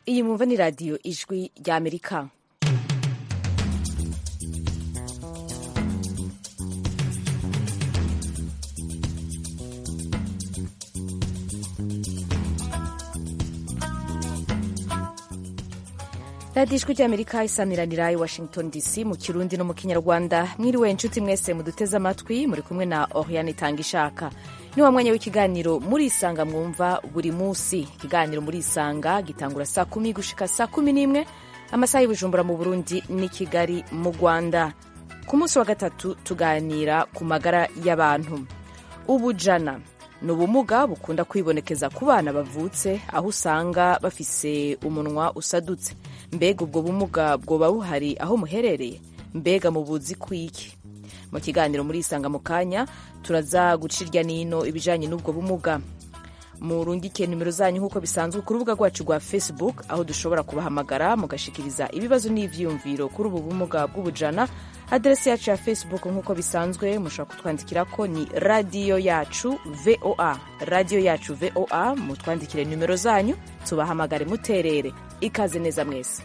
iyi mwumva ni radiyo ijwi rya amerika radiyo ijwi rya amerika isamiranira i washington dc mu kirundi no mu kinyarwanda mwiriwe inshuti mwese muduteze amatwi muri kumwe na oriane itanga ishaka ni wa mwanya w'ikiganiro murisanga mwumva buri munsi ikiganiro murisanga gitangura saa kumi gushika saa kumi n'imwe amasaha y'ubujumbura mu burundi n'i kigali mu rwanda ku munsi wa gatatu tuganira ku magara y'abantu ubujana ni ubumuga bukunda kwibonekeza ku bana bavutse aho usanga bafise umunwa usadutse mbega ubwo bumuga bwoba buhari aho muherereye mbega mubuzi kwiki mu kiganiro murisanga mu kanya turaza guca irya nino ibijanye n'ubwo bumuga murungike nimero zanyu nk'uko bisanzwe ku rubuga rwacu rwa facebook aho dushobora kubahamagara mugashikiriza ibibazo n'ivyiyumviro kuri ubu bumuga bw'ubujana aderesi yacu ya facebook nk'uko bisanzwe mushobora kutwandikira ko ni radiyo yacu voa radiyo yacu voa mutwandikire nimero zanyu tubahamagare muterere ikaze neza mwese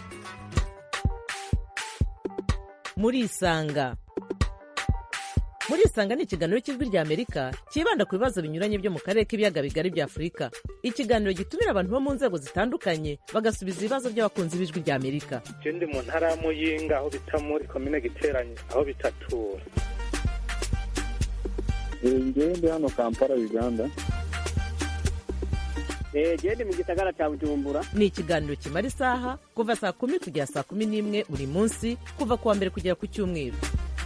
murisanga murisanga ni ikiganiro cy'ijwi rya amerika cyibanda ku bibazo binyuranye byo mu karere k'ibiyaga bigari bya afurika ikiganiro gitumira abantu bo mu nzego zitandukanye bagasubiza ibibazo by'abakunzi b'ijwi rya amerika je ndi mu ntara ya muyinga aho bita muri komine giteranye aho bitatura ngewe ndi hano kampala uganda gende mu gisagara cya bujumbura ni ikiganiro kimara isaha kuva saa kumi kugera saa kumi n'imwe buri munsi kuva ku wa mbere kugera ku cyumweru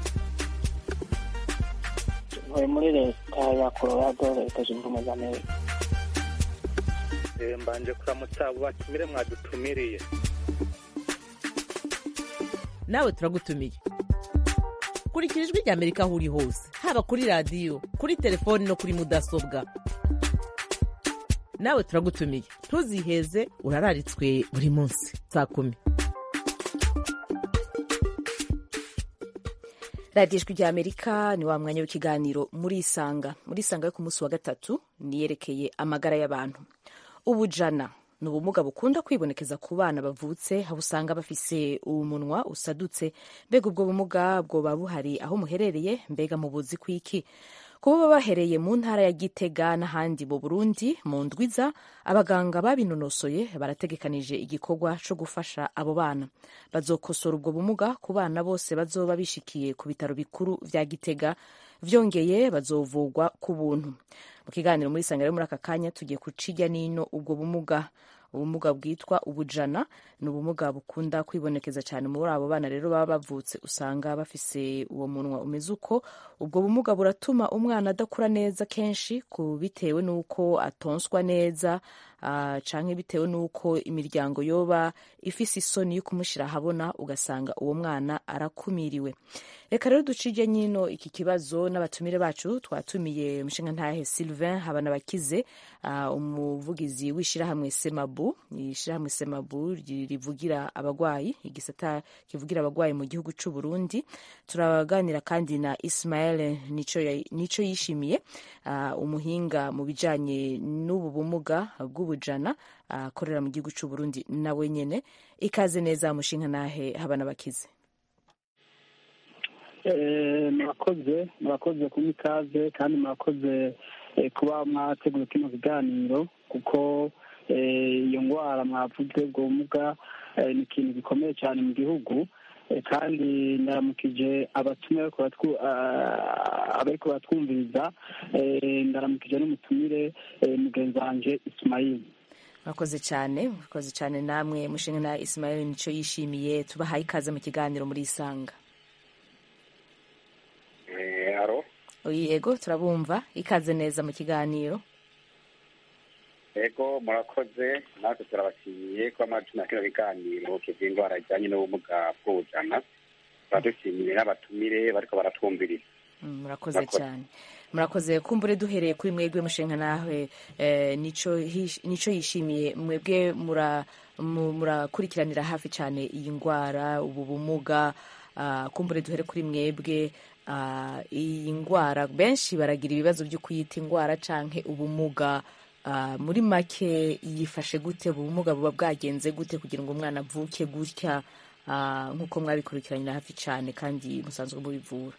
ntuye muri leta ya colorado leta zunze ubumwe za amerika Eh, mbanje kuramutsa abo batumire mwadutumiriye nawe turagutumiye kurikira ijwi rya amerika aho uri hose haba kuri radiyo kuri telefoni no kuri mudasobwa nawe turagutumiye ntuziheze urararitswe buri munsi saa kumi radiyo ijwi rya amerika ni wa mwanya w'ikiganiro murisanga murisanga yo ku munsi wa gatatu niyerekeye amagara y'abantu ubujana ni ubumuga bukunda kwibonekeza ku bana bavutse aho usanga bafise umunwa usadutse mbega ubwo bumuga bwoba buhari aho muherereye mbega mubuzi kwiki kuba baba bahereye mu ntara ya gitega n'ahandi mu burundi mu ndwiza abaganga babinonosoye barategekanije igikorwa cyo gufasha abo bana bazokosora ubwo bumuga ku bana bose bazoba bishikiye ku bitaro bikuru vya gitega vyongeye bazovugwa ku buntu mu kiganiro muri sanga rero muri aka kanya tugiye kuciga nino ubwo bumuga ubumuga bwitwa ubujana ni ubumuga bukunda kwibonekeza cyane muri abo bana rero baba bavutse usanga bafise uwo munwa umeze uko ubwo bumuga buratuma umwana adakura neza kenshi ku bitewe n'uko atonswa neza uh, canke bitewe n'uko imiryango yoba ifise isoni yo kumushyira ahabona ugasanga uwo mwana arakumiriwe reka rero ducije nyino iki kibazo n'abatumire bacu twatumiye umushinga ntahe sylvain habanabakize uh, umuvugizi w'ishirahamwe semabu ishirahamwe semabu rivugira abagwayi igisata kivugira abagwayi mu gihugu c'u Burundi turaganira kandi na Ismael nico, nico yishimiye uh, umuhinga mu bijanye n'ubu bumuga bw'ubujana akorera uh, mu gihugu c'u Burundi nawe nyene ikaze neza mushinga nahe habanabakize murakoze murakoze kuba ikaze kandi murakoze kuba mwateguye kino kiganiro kuko iyo ndwara mwavuze ubwo bumuga ni ikintu gikomeye cyane mu gihugu kandi ndaramukije abatumiye abariko baratwumviriza ndaramukije n'umutumire mugenzi wanje isimayili murakoze cyane murakoze cyane namwe mushinga na isimayili nico yishimiye tubahaye ikaze mu kiganiro muri isanga aro yego turabumva ikaze neza mu kiganiro ego murakoze natwe turabashimiye kuba mwacumira kino biganiro kivy'indwara ijanye n'ubumuga bw'ubujana turadushimiye n'abatumire bariko baratwumviriza murakoze cyane murakoze kumbure duhereye kuri mwebwe mushenka nawe nico yishimiye mwebwe murakurikiranira hafi cyane iyi ndwara ubu bumuga kumbure duhere kuri mwebwe iyi ndwara benshi baragira ibibazo byo kuyita indwara canke ubumuga Ah, muri make yifashe gute ubumuga buba bwagenze gute kugira ngo umwana avuke gutya ah, nk'uko mwabikurikiranyira hafi cyane kandi musanzwe mubivura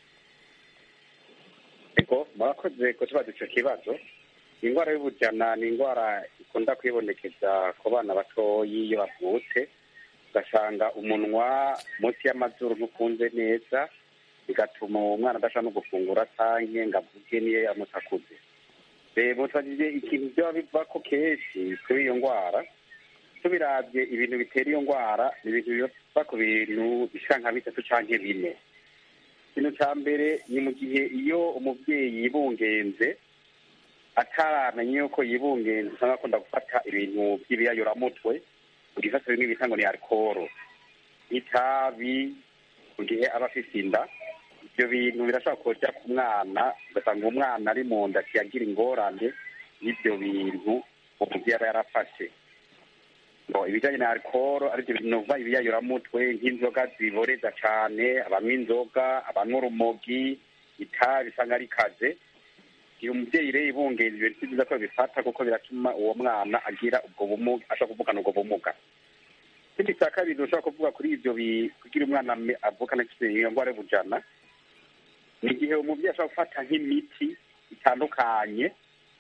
ego murakoze kutubaza icyo kibazo indwara y'ubujana ni indwara ikunda kwibonekeza ku bana batoyi iyo bavutse ugasanga umunwa munsi y'amazuru ntukunze neza bigatuma uwo mwana adashobora no gufungura canke ngo avuge niyo yamutse akuze rero twagize ikintu byaba bivako kenshi kuri iyo ndwara tubiravye ibintu bitera iyo ndwara ni ibintu biva ku bintu bishika nka bitatu canke bine ikintu cya mbere ni mu gihe iyo umubyeyi yibungenze ataramenya yuko yibungenze usanga akunda gufata ibintu by'ibiyayuramutwe mu gifata bimwe bita ngo ni alukoro itabi mu gihe aba afite inda ibyo bintu birashobora kujya ku mwana ugasanga umwana ari mu nda kiyagira ingorane y'ibyo bintu umubyeyi aba yarafashe ngo ibijyanye na alukoro aribyo bintu biva ibiyayuramutwe nk'inzoga ziboreza cyane abanywa inzoga abanywa urumogi itabi usanga ari kaze iyo umubyeyi rero ibungenze ibintu si byiza ko bifata kuko biratuma uwo mwana agira ubwo bumuga ashobora kuvukana ubwo bumuga ikindi cya kabiri ushobora kuvuga kuri ibyo bi- kugira umwana ame- avukana iyo ndwara y'ubujana ni igihe umubyeyi ashobora gufata nk'imiti itandukanye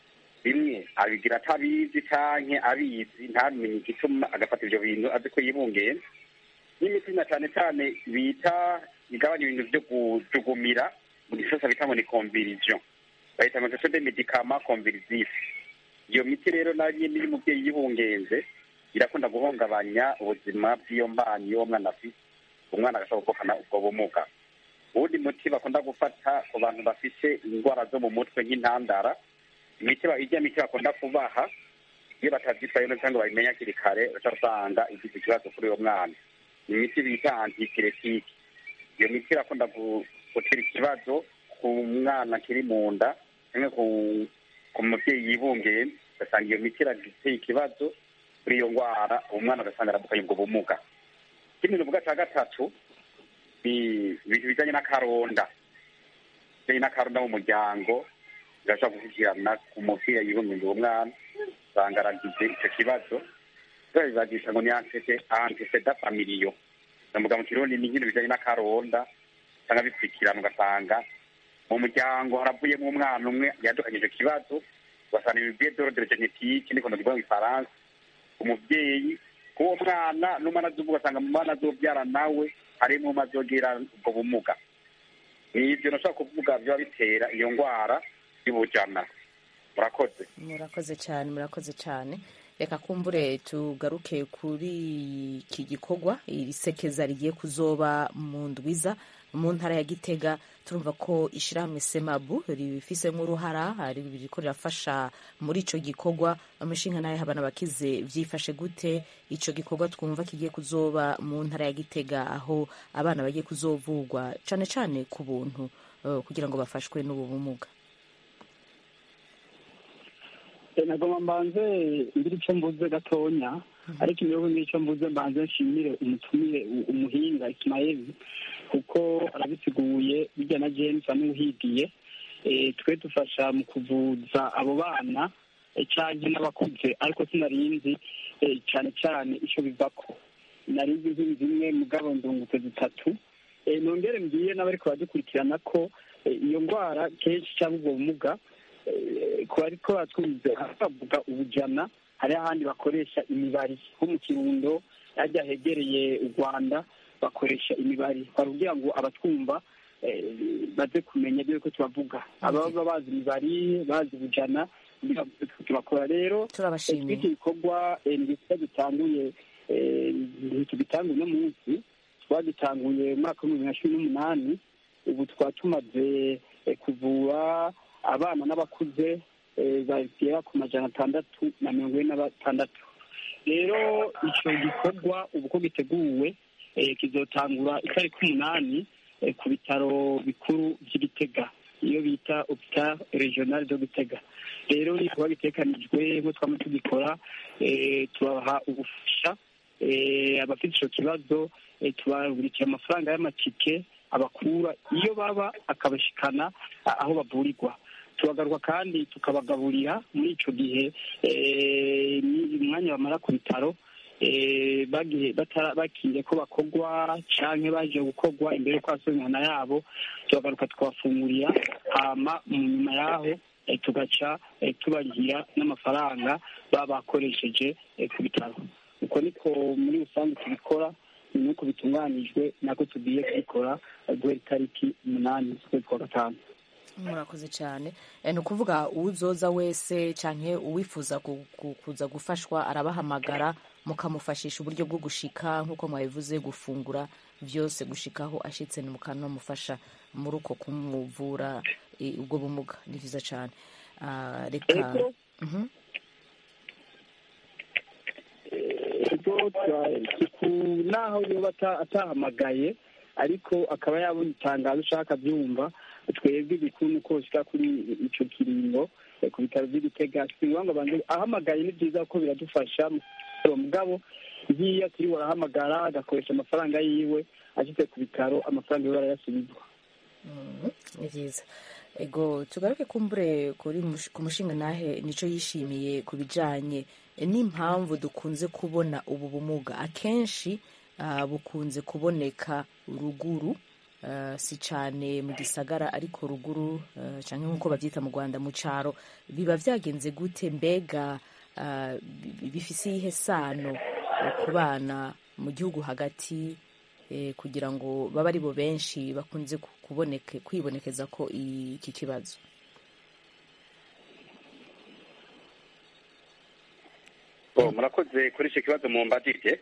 bimwe abigira atabizi canke abizi ntamenye igituma agafata ivyo bintu azi ko yibungenze n'imiti na cane cane bita igabanya ibintu vyo kujugumira mu gisosa bita ngo ni convirision bahita ngo ce de medicament convirisif iyo miti rero nayo nyene iyo umuvyeyi yibungenze irakunda guhungabanya ubuzima bw'iyo mbanyi y'uwo mwana afite umwana agashobora kuvukana ubwo bumuga uwundi muti bakunda gufata ku bantu bafite indwara zo mu mutwe nk'intandara imiti ba- irya miti bakunda kubaha iyo batavyitwaye neza cyangwa babimenya hakiri kare uca usanga igize ikibazo kuri uwo mwana ni imiti bita antipiretike iyo miti irakunda gu- gutera ikibazo ku mwana akiri mu nda cyangwa ku ku mubyeyi yibungenze ugasanga iyo miti irateye ikibazo kuri iyo ndwara uwo mwana ugasanga aravukanye ubwo bumuga ikindi nuvuga cya gatatu ni ibintu bijyanye n'akaronda bijyanye n'akaronda mu muryango birashobora gushyikirana ku mubyeyi yibungenze uwo mwana usanga aragize icyo kibazo bibagisha ngo ni anteceda familiyo ndavuga mu kirundi ni nk'ibintu bijyanye n'akaronda usanga bikurikirana ugasanga mu muryango haravuyemo umwana umwe yadukanye icyo kibazo ugasanga ibibiye dorodere genetike niko ndavuga mu ifaransa umubyeyi k'uwo mwana n'umwana azuvuga ugasanga mu mwana azobyara nawe harimo umwe azogira ubwo bumuga ni ibyo nashobora kuvuga biba bitera iyo ndwara y'ubujana murakoze murakoze cyane murakoze cyane reka kumbure tugaruke kuri iki gikorwa iri sekeza rigiye kuzoba mu ndwiza mu ntara ya gitega turumva ko ishyirahamwe semabu ribifisemo uruhara ririko rirafasha muri ico gikorwa amashinga nayo abana bakize vyifashe gute ico gikorwa twumva kigiye kuzoba mu ntara ya gitega aho abana bagiye kuzovugwa cane cane ku buntu eh, kugira ngo bafashwe n'ubu bumuga nagomba mbanze ngira icyo mvuze gatonya ariko imiyobo n'icyo mvuze mbanze nshimire umutumire u- umuhinga isimayeli kuko arabisiguye bijya na james amuhigiye Eh, twe dufasha mu kuvuza abo bana eh, canke n'abakuze ariko sinarinzi eh, cane cane ico bivako narinzi nk'inzu zimwe mugabo ndungutse zitatu Eh, nongere mbwiye n'abariko baradukurikirana ko eh, iyo ndwara kenshi cyangwa ubwo bumuga eh, ku bariko batwumve bavuga ubujana hari ahandi bakoresha imibari nko mu kirundo hajya hegereye u rwanda bakoresha imibari kugira ngo abatwumva eh, baze kumenya ibyo ko tubavuga ababa bazi imibari bazi ubujana kugira ngo tubakora rero turabashimiye iki gikorwa eh, ni igikorwa gitanguye eh, tugitanguye uno munsi twagitanguye mu mwaka w'ibihumbi bibiri na cumi n'umunani ubu tukaba tumaze eh, kuvura abana n'abakuze eh, bagera ku majana atandatu na mirongo ine na batandatu rero icyo gikorwa ubu uko giteguwe eh, kizotangura itariki umunani eh, ku bitaro bikuru by'igitega iyo bita hopital regional de gitega rero ni kuba bitekanijwe nko twama tugikora eh, tubaha ubufasha eh, abafite icyo kibazo eh, tubagurikira amafaranga y'amatike abakura iyo baba akabashikana a- aho bavurirwa turagaruka kandi tukabagaburira muri ico gihe eh, ni umwanya bamara ku bitaro eh, bagiye batara- bakiriye ko bakogwa canke baje gukogwa imbere yo kwasura imihana yabo turagaruka tukabafungurira hama mu nyuma yaho eh, tugaca eh, tubarihira n'amafaranga baba bakoresheje eh, ku bitaro uko niko muri rusange tubikora nuko bitunganijwe nako tugiye kubikora eh, guhera itariki umunani z'ukwezi kwa gatanu murakoze cyane Eh, ni ukuvuga uwuzoza wese canke uwifuza ku- ku- kuza gufashwa arabahamagara mukamufashisha uburyo bwo gushika nk'uko mwabivuze gufungura byose gushikaho ashitse mukanamufasha muri uko kumuvura eh, ubwo bumuga ni vyiza cane Ah, reka Ego. Mhm. ubwo ku naho yoba ata- atahamagaye ariko akaba yabona itangazo ushaka abyumva twebwe igikuru ni uko ushyira kuri ico kiringo eh, ku bitaro by'igitega si ngombwa ngo abanze ahamagaye ni byiza kuko biradufasha mugabo nkiyo turi barahamagara agakoresha amafaranga yiwe ashyize ku bitaro amafaranga yiwe barayasubizwa Mhm, ni vyiza ego tugaruke kumbure kuri mush- ku mushinga nahe nico yishimiye ku bijanye n'impamvu dukunze kubona ubu bumuga akenshi ah, bukunze kuboneka ruguru ah, si cane mu gisagara ariko ruguru ah, canke nk'uko bavyita mu rwanda mu caro biba vyagenze gute mbega ah, bi- bifise iyihe sano eh, ku bana mu gihugu hagati eh, kugira ngo babe ari bo benshi bakunze ku- kuboneke kwibonekeza ko iki kibazo Oh, murakoze kuri icyo kibazo mumbajije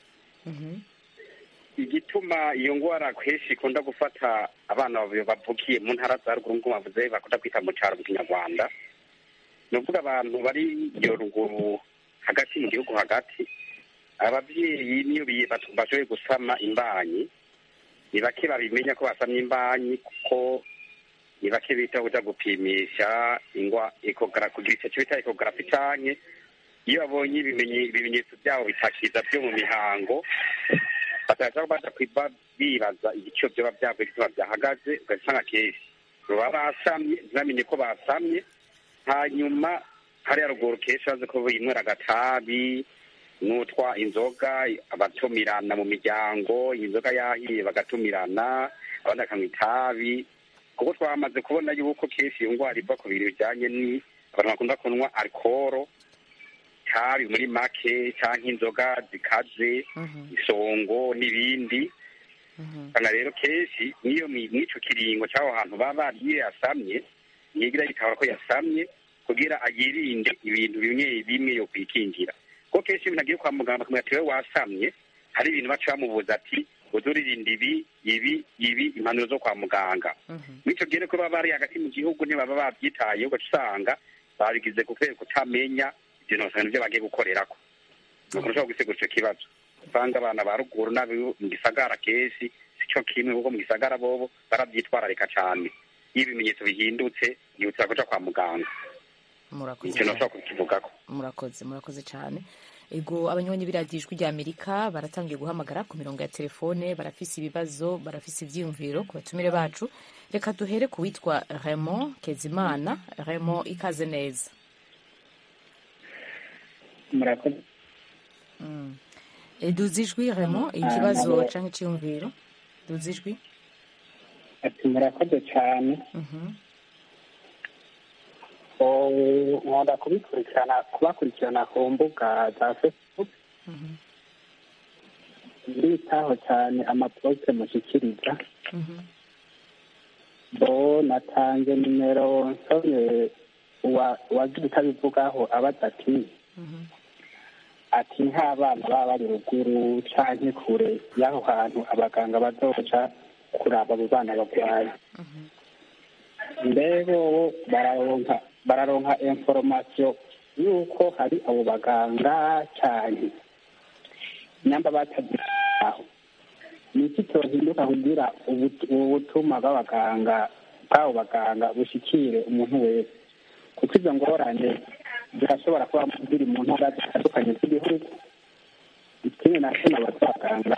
igituma iyo ngwara kenshi ikunda gufata abana bavuye bavukiye mu ntara za ruguru nk'uko bavuze bakunda kwita mu cyaro mu kinyarwanda ni ukuvuga abantu bari iyo ruguru hagati mu gihugu hagati ababyeyi niyo bi- batu- bashoboye gusama imbanyi ni bake babimenya ko basamye imbanyi kuko ni bake bita kuja gupimisha ingwa ekogara kugira icyo bita ekogarafi canke iyo babonye ibimenye- ibimenyetso byabo bitakiza byo mu mihango bataza baza kwiba bibaza igiciro byoba byavuye igituma byahagaze ugasanga kenshi baba basamye ntibamenye ko basamye hanyuma hariya ruguru kenshi bazi ko binywera agatabi n'utwa inzoga abatumirana mu miryango inzoga yahiye bagatumirana abandi bakanywa itabi kuko twamaze kubona yuko kenshi iyo ndwara iva ku bintu bijyanye ni abantu bakunda kunywa alukoro itabi muri make cyangwa inzoga zikaze isongo n'ibindi usanga rero kenshi n'iyo mi- mw'ico kiringo cy'aho hantu baba bariye yasamye yigira yitabara ko yasamye kugira yirinde ibintu bimwe bimwe yo kwikingira kuko kenshi iyo umuntu agiye kwa muganga bakamubwira ati wowe wasamye hari ibintu baca bamubuza ati uze uririnda ibi ibi ibi impanuro zo kwa muganga mw'ico gihe ko baba bari hagati mu gihugu ntibaba babyitayeho ugaca usanga babigize kubera kutamenya ibyo bintu byo bagiye gukorerako ni ukuntu ushobora gusigura ico kibazo usanga abana ba ruguru n'abo mu gisagara kenshi si cyo kimwe kuko mu gisagara bobo barabyitwararika cane iyo ibimenyetso bihindutse yihutira kuja kwa muganga murakoze icyo cyane. nashobora kukivugako murakoze murakoze cyane ego abanywanyi b'iradiyo ijwi rya amerika baratangiye guhamagara ku mirongo ya telefone barafise ibibazo barafise ivyiyumviro ku batumire bacu reka duhere ku witwa raymond kezimana raymond ikaze neza murakoze Mm. E, duza ijwi raymond ikibazo canke iciyumviro duza ijwi ati murakoze cyane Mhm. Oh, nkunda kubikurikirana kubakurikirana ku mbuga za facebook Mhm. nditaho cyane amaposite mushyikiriza Mhm. bo natanze nimero nsomye uwa- uwagira utabivugaho abaza ati Mhm. ati nk'abana baba bari ruguru canke kure y'aho hantu abaganga bazoca kuraba abo bana barwaye mbego bo bararonka bararonka inforomasiyo y'uko hari abo baganga cyane nyamba batabyitaho ni iki cyohinduka kugira ubu- ubu butuma bw'abaganga bw'abo baganga bushikire umuntu wese kuko izo ngorane zirashobora kuba ziri mu ntara zitandukanye z'igihugu ikindi na kimwe abaganga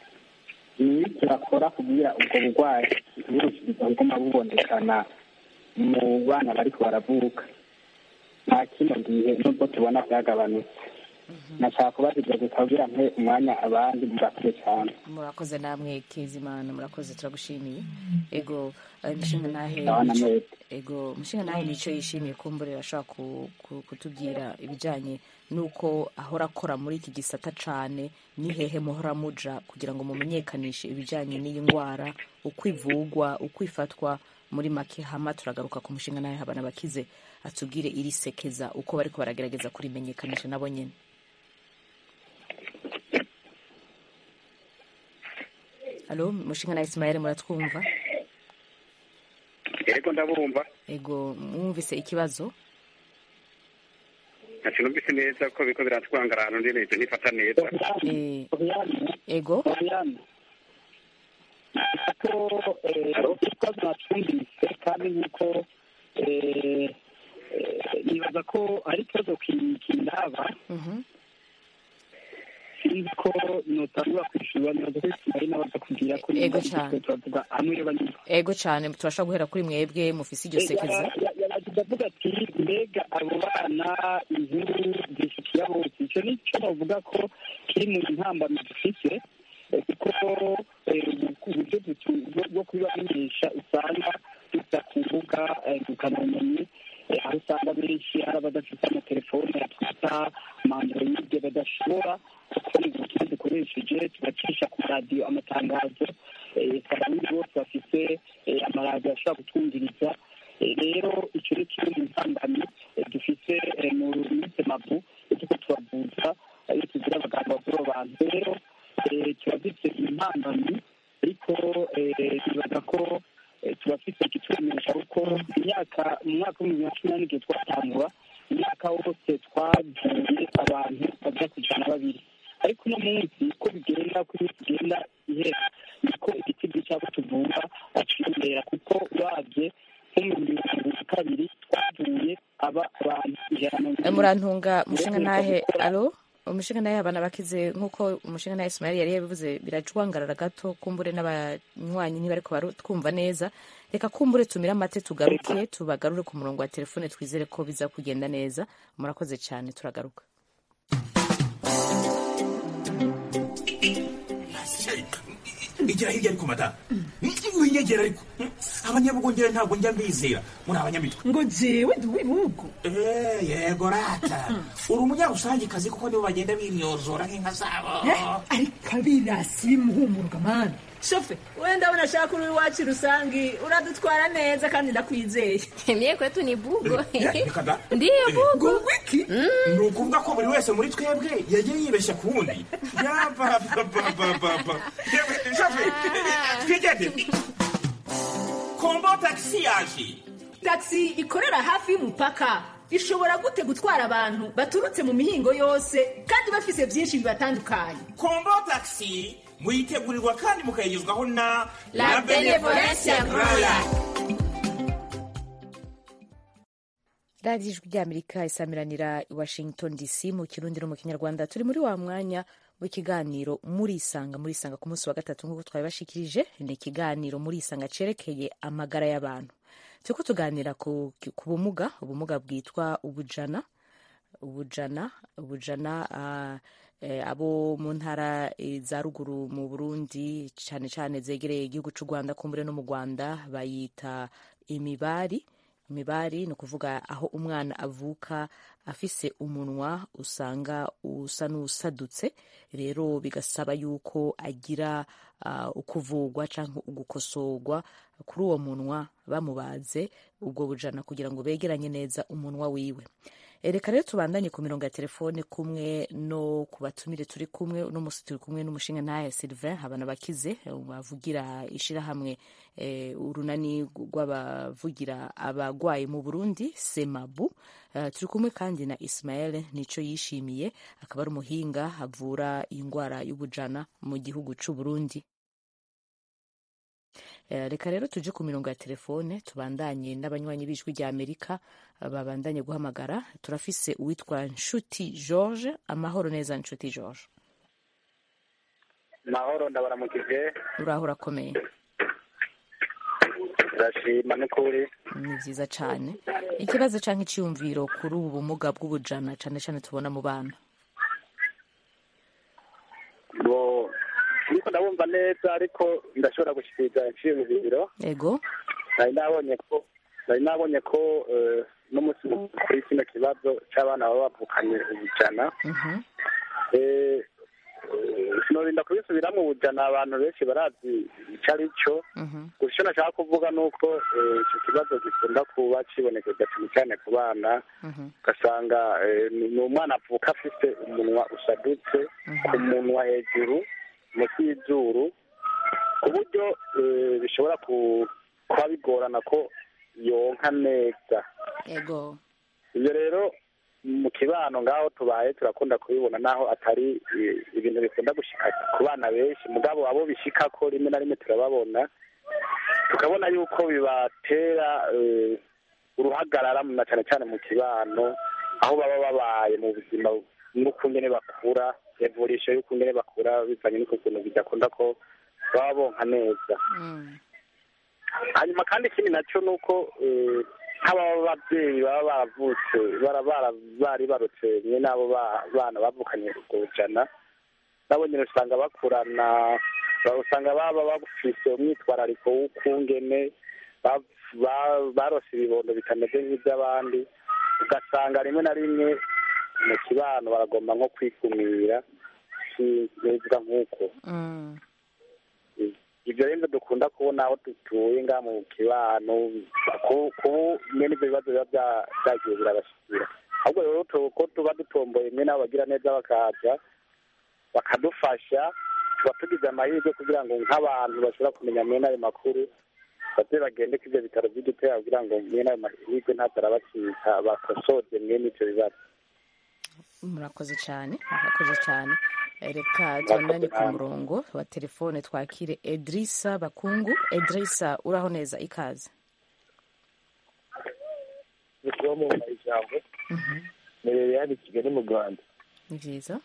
ni iki bakora kugira ubwo burwayi ntiburushiriza kuguma bubonekana mu bana bariko baravuka nta kino gihe nubwo tubona byagabanutse nashaka kubaza ibyo gusa kugira mpe umwanya abandi murakoze cyane murakoze namwe kezimana murakoze turagushimiye ego eh, mushinga nahe Ndabona nico- mwese. ego mushinga nahe nicyo yishimiye kumburira ashobora ku- ku- kutubwira ibijyanye n'uko ahora akora muri iki gisata cane ni hehe muhora muja kugira ngo mumenyekanishe ibijyanye n'iyi ndwara uko ivugwa uko ifatwa muri make hama turagaruka ku mushinga nawe habana bakize atubwire iri sekeza uko bariko baragerageza kurimenyekanisha nabo nyene alo mushinga na ismael muratwumva yego ndabumva ego mwumvise ikibazo ntacyo numvise neza ko biriko biratwangara ahantu ndi neza ntifata neza Eh, Oriane, ego Oriane. ko Alo? ikibazo natwumvise kandi nk'uko eh, eh, nibaza ko ari ikibazo ki- kindaba Mhm. sinzi ko notangura kwishyura nibaza ko ismail nabaza kugira ko Ego niba cane. turavuga amwe y'abanyurwa ego cyane turashobora guhera kuri mwebwe mufise iryo sekeza yaragize avuga ati mbega abo bana inkuru zishikiye bose icyo ni cyo bavuga ko kiri mu ntambamyi dufite eh, kuko eh, uburyo dutu- bwo- bwo kubibamenyesha usanga dusa ku mbuga eh, ngurukanabumenyi eh, aho usanga benshi hari abadafite amatelefone yatwita amandroide badashobora kubona ubutumwa dukoresheje tugacisha ku radiyo amatangazo eh, abarundi bose bafite eh, amaradiyo ashobora kutwumviriza Eh, rero icyo ni kimwe mu ntambamyi eh, dufite eh, mu minsi mabu iyo turiko turavuza eh, iyo tugira abaganga bavura abantu rero eh, tuba dufite intambamyi ariko eh, bibaza ko eh, turafite ikitwemeresha kuko imyaka mu mwaka w'ibihumbi bibiri na cumi n'ane igihe twatangura imyaka wose twavuye abantu bagera ku ijana na babiri ariko uno munsi uko bigenda uko iminsi igenda ihera niko igiti cyabo tuvura aciyongera kuko uravye nko mu bihumbi bibiri na kabiri twavuye aba abantu ijana na Eh, mirongo murantunga mushinga nahe alo umushinga nahe abana bakize nk'uko umushinga nahe ismael yari yabivuze birajwangarara gato kumbure n'abanywanyi ntibariko barutwumva neza reka kumbure tumire amate tugaruke tubagarure ku murongo wa telefone twizere ko biza kugenda neza murakoze cyane turagaruka igira hirya ariko madamu winyegera ariko abanyabugongera ntabwo njya mbizera muri abanyamitwe ngo jewe ndi uw'ibihugu Eh, yego rata uri umunyarusangikazi kuko nibo bagenda binyozora nk'inka zabo ariko abirasi bimuhumuruka mani shofe we ndabona ashaka uri iwacu rusangi uradutwara neza kandi ndakwizeye Mie kwetu ni bugo. Eh, reka da. Ndiyo bugo. ngo wiki ni ukuvuga ko buri wese muri twebwe yagiye yibeshya ku wundi yabababababa twigende kombo tagisi yaje taxi ikorera hafi y'umupaka ishobora gute gutwara abantu baturutse mu mihingo yose kandi bafise byinshi bibatandukanye kombo tagisi muyitegurirwa kandi mukayigezwaho na La Benevolencia Royal. radiyo ijwi ry'amerika isamiranira i washington dc mu kirundi no mu kinyarwanda turi muri wa mwanya w'ikiganiro murisanga murisanga ku munsi wa gatatu nk'uko twabibashikirije ni ikiganiro murisanga cerekeye amagara y'abantu turiko tuganira ku, ku bumuga ubumuga bwitwa ubujana ubujana ubujana ah, eh, abo mu ntara eh, za ruguru mu burundi cyane cyane zegereye igihugu cy'u rwanda kumbure no mu rwanda bayita imibari imibari ni ukuvuga aho umwana avuka afise umunwa usanga usa n'usadutse rero bigasaba yuko agira uh, ukuvugwa cyangwa ugukosorwa kuri uwo munwa bamubaze ubwo bujana kugira ngo begeranye neza umunwa wiwe Eh, reka rero tubandanye ku mirongo ya telefone kumwe no ku batumire turi kumwe uno musi turi kumwe n'umushinga ntahe Sylvain habana bakize eh, bavugira ishirahamwe eh, urunani rw'abavugira abagwayi mu Burundi Semabu Eh, turi kumwe kandi na Ismael nico yishimiye akaba ari umuhinga avura indwara y'ubujana mu gihugu c'u Burundi Eh, reka rero tuje ku mirongo ya telefone tubandanye n'abanywanyi b'ijwi rya amerika eh, babandanye guhamagara turafise uwitwa nshuti george amahoro neza nshuti george mahoro ndabaramukije uraho urakomeye ndashima n'ukuri ni vyiza cane ikibazo canke iciyumviro kuri ubu bumuga bw'ubujana cane cane tubona mu bana ngo niko ndabumva neza ariko ndashobora gushikiriza iciyumviro ego nari nabonye ko nari nabonye ko eh, n'umunsi mukuru kuri kino kibazo c'abana baba bavukanye ubujana Mhm. Eh, eh, sinorinda kubisubiramwo ubujana abantu benshi barazi ico ari cyo Mhm. gusa icyo nashaka kuvuga ni uko eh, icyo kibazo gikunda kuba kibonekeza cyane cyane ku bana Mhm. ugasanga eh, ni ni umwana avuka afite umunwa usadutse ku munwa hejuru munsi y'izuru ku buryo eh, bishobora ku- kuba bigorana ko yonka neza ego ibyo rero mu kibano ngaho tubaye turakunda kubibona naho atari eh, ibintu bikunda gushika ku bana benshi mugabo abo bishika ko rimwe na rimwe turababona tukabona yuko bibatera eh, uruhagarara na cyane cyane mu kibano aho baba babaye mu buzima n'ukungene bakura evolution y'ukungene bakura bivanye n'uko kuntu bidakunda ko baba bonka neza Mm. hanyuma kandi ikindi nacyo ni uko eh, nk'ababa babyeyi baba baravutse bara- bara- bari barutse mwe n'abo ba- bana bavukanye ubwo bujana nabo nyine usanga bakurana ba- usanga baba bafise umwitwarariko w'ukungene ba- ba- barose ibibondo bitameze nk'iby'abandi ugasanga rimwe na rimwe mu kibano baragomba nko kwikumira neza nk'uko Mm. ibyo rero dukunda kubona aho dutuye ngaha mu kibano ku- kubu mwe n'ibyo bibazo biba bya- byagiye birabashyikira ahubwo rero tu- ko tuba dutomboye mwe n'abo bagira neza bakaza bakadufasha tuba tugize amahirwe kugira ngo nk'abantu bashobora kumenya mwe n'ayo makuru baze bagende ku ibyo bitaro by'igitera kugira ngo mwe n'ayo mahirwe ntatarabacika bakosoze mwe n'ibyo bibazo murakoze cyane murakoze cyane Eh, reka tubandanye ku murongo wa telefone twakire edrisa bakungu edrisa uraho neza ikaze kuba mu ijambo merere hano i kigali mu rwanda ni byiza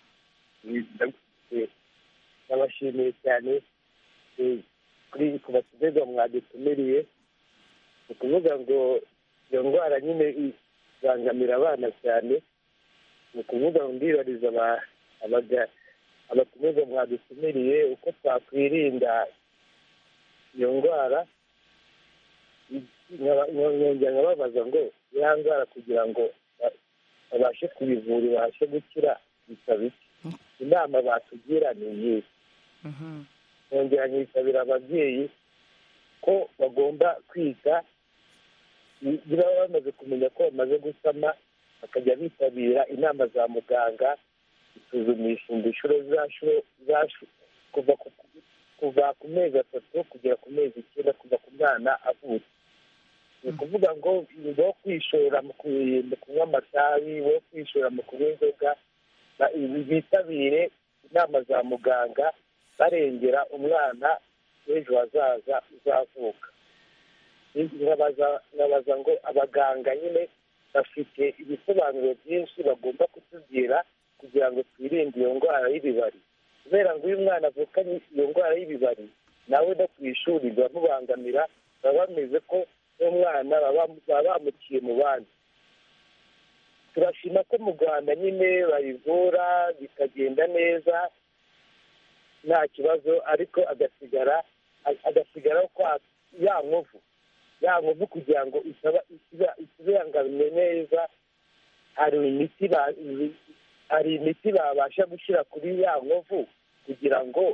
nabashimiye cyane eh, kuri ku batumirwa mwadutumiriye ni ukuvuga ngo iyo ndwara nyine ibangamira abana cyane ni ukuvuga ngo ndibariza aba- abaga- abatumirwa mwadutumiriye uko twakwirinda iyo ndwara nkaba- nkongera nkababaza ngo ya ndwara kugira ngo ba- babashe kubivura ibashe gukira bisaba iki inama batugira ni iyihe nkongera nkisabira ababyeyi ko bagomba kwita niba bamaze kumenya ko bamaze gusama bakajya bitabira inama za muganga isuzumisha inshuro zashu zashu kuva ku kuva ku mezi atatu kugera ku mezi icyenda kuva ku mwana avutse ni ukuvuga ngo bo kwishora mu ku- mu kunywa amatabi bo kwishora mu kunywa inzoga ba- bitabire inama za muganga barengera umwana w'ejo hazaza uzavuka nkabaza nkabaza ngo abaganga nyine bafite ibisobanuro byinshi bagomba kutubwira kugira ngo twirinde iyo ndwara y'ibibari kubera ngo iyo umwana avukanye iyo ndwara y'ibibari nawe no ku ishuri biramubangamira baba bameze ko n'umwana baba baba bamuciye mu bandi turashima ko mu rwanda nyine bayivura bikagenda neza nta kibazo ariko agasigara agasigara kwa ya nkovu ya nkovu kugira ngo isaba- isiba- isibangamye neza hari imiti ba- hari imiti babasha gushyira kuri ya nkovu kugira ngo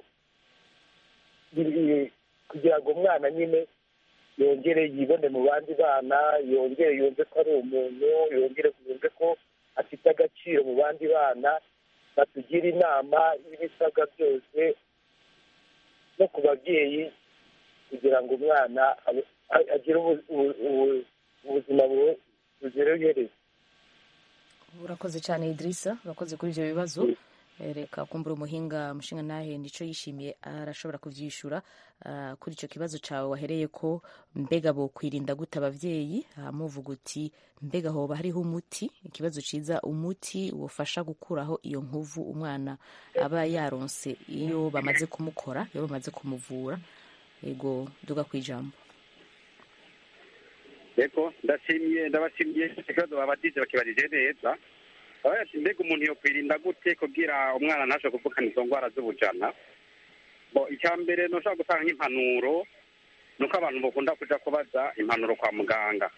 biri- kugira ngo umwana nyine yongere yibone mu bandi bana yongere yumve ko ari umuntu yongere yumve ko afite agaciro mu bandi bana batugira inama y'ibisabwa byose no ku babyeyi kugira ngo umwana abe- a- agire ubu- ubu- ubu- ubuzima bu- buzira iherezo urakoze cyane idirisa urakoze kuri ibyo bibazo Eh, reka kumbura umuhinga mushinga nahe nicyo yishimiye arashobora kubyishyura ah, kuri icyo kibazo cyawe wahereye ko mbega bo kwirinda gute ababyeyi muvuga uti mbega hoba hariho umuti ikibazo cyiza umuti wufasha gukuraho iyo nkovu umwana aba yaronse iyo bamaze kumukora iyo bamaze kumuvura yego duga ku ijambo yego ndashimye ndabashimiye ikibazo babajije bakibajije neza abaye ati mbega umuntu yokwirinda gute kugira umwana ntashobore kuvukana izo ndwara z'ubujana bo icya mbere ntushobora gutanga nk'impanuro ni uko abantu bakunda kuja kubaza impanuro kwa muganga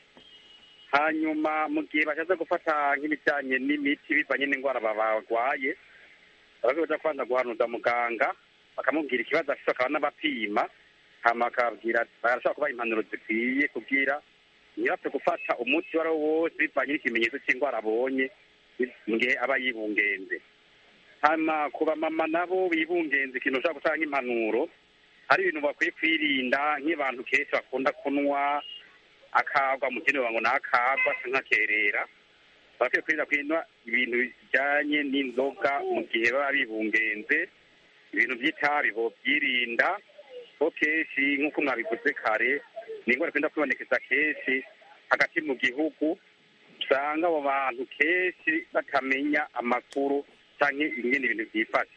hanyuma mu gihe bashatse gufata nk'ibijyanye n'imiti bivanye n'indwara barwaye baraza kuja kubanza guhanuza muganga bakamubwira ikibazo afite bakaba n'abapima hama akababwira barashobora kubaha impanuro zikwiye kugira ntibapfe gufata umuti uwo ari wo wose bivanye n'ikimenyetso cy'indwara abonye mu gihe aba yibungenze hama ku bamama nabo bibungenze ikintu ushobora gutanga nk'impanuro hari ibintu bakwiye kwirinda nk'abantu kenshi bakunda kunywa akagwa mu kindi ngo ni akagwa se nk'akerera bakwiye kwirinda kunywa ibintu bijyanye n'inzoga mu gihe baba bibungenze ibintu by'itabi byirinda ko kenshi nk'uko mwabivuze kare ni indwara ikunda kwibonekeza kenshi hagati mu gihugu usanga abo bantu kenshi batamenya amakuru cyangwa ibindi bintu byifashe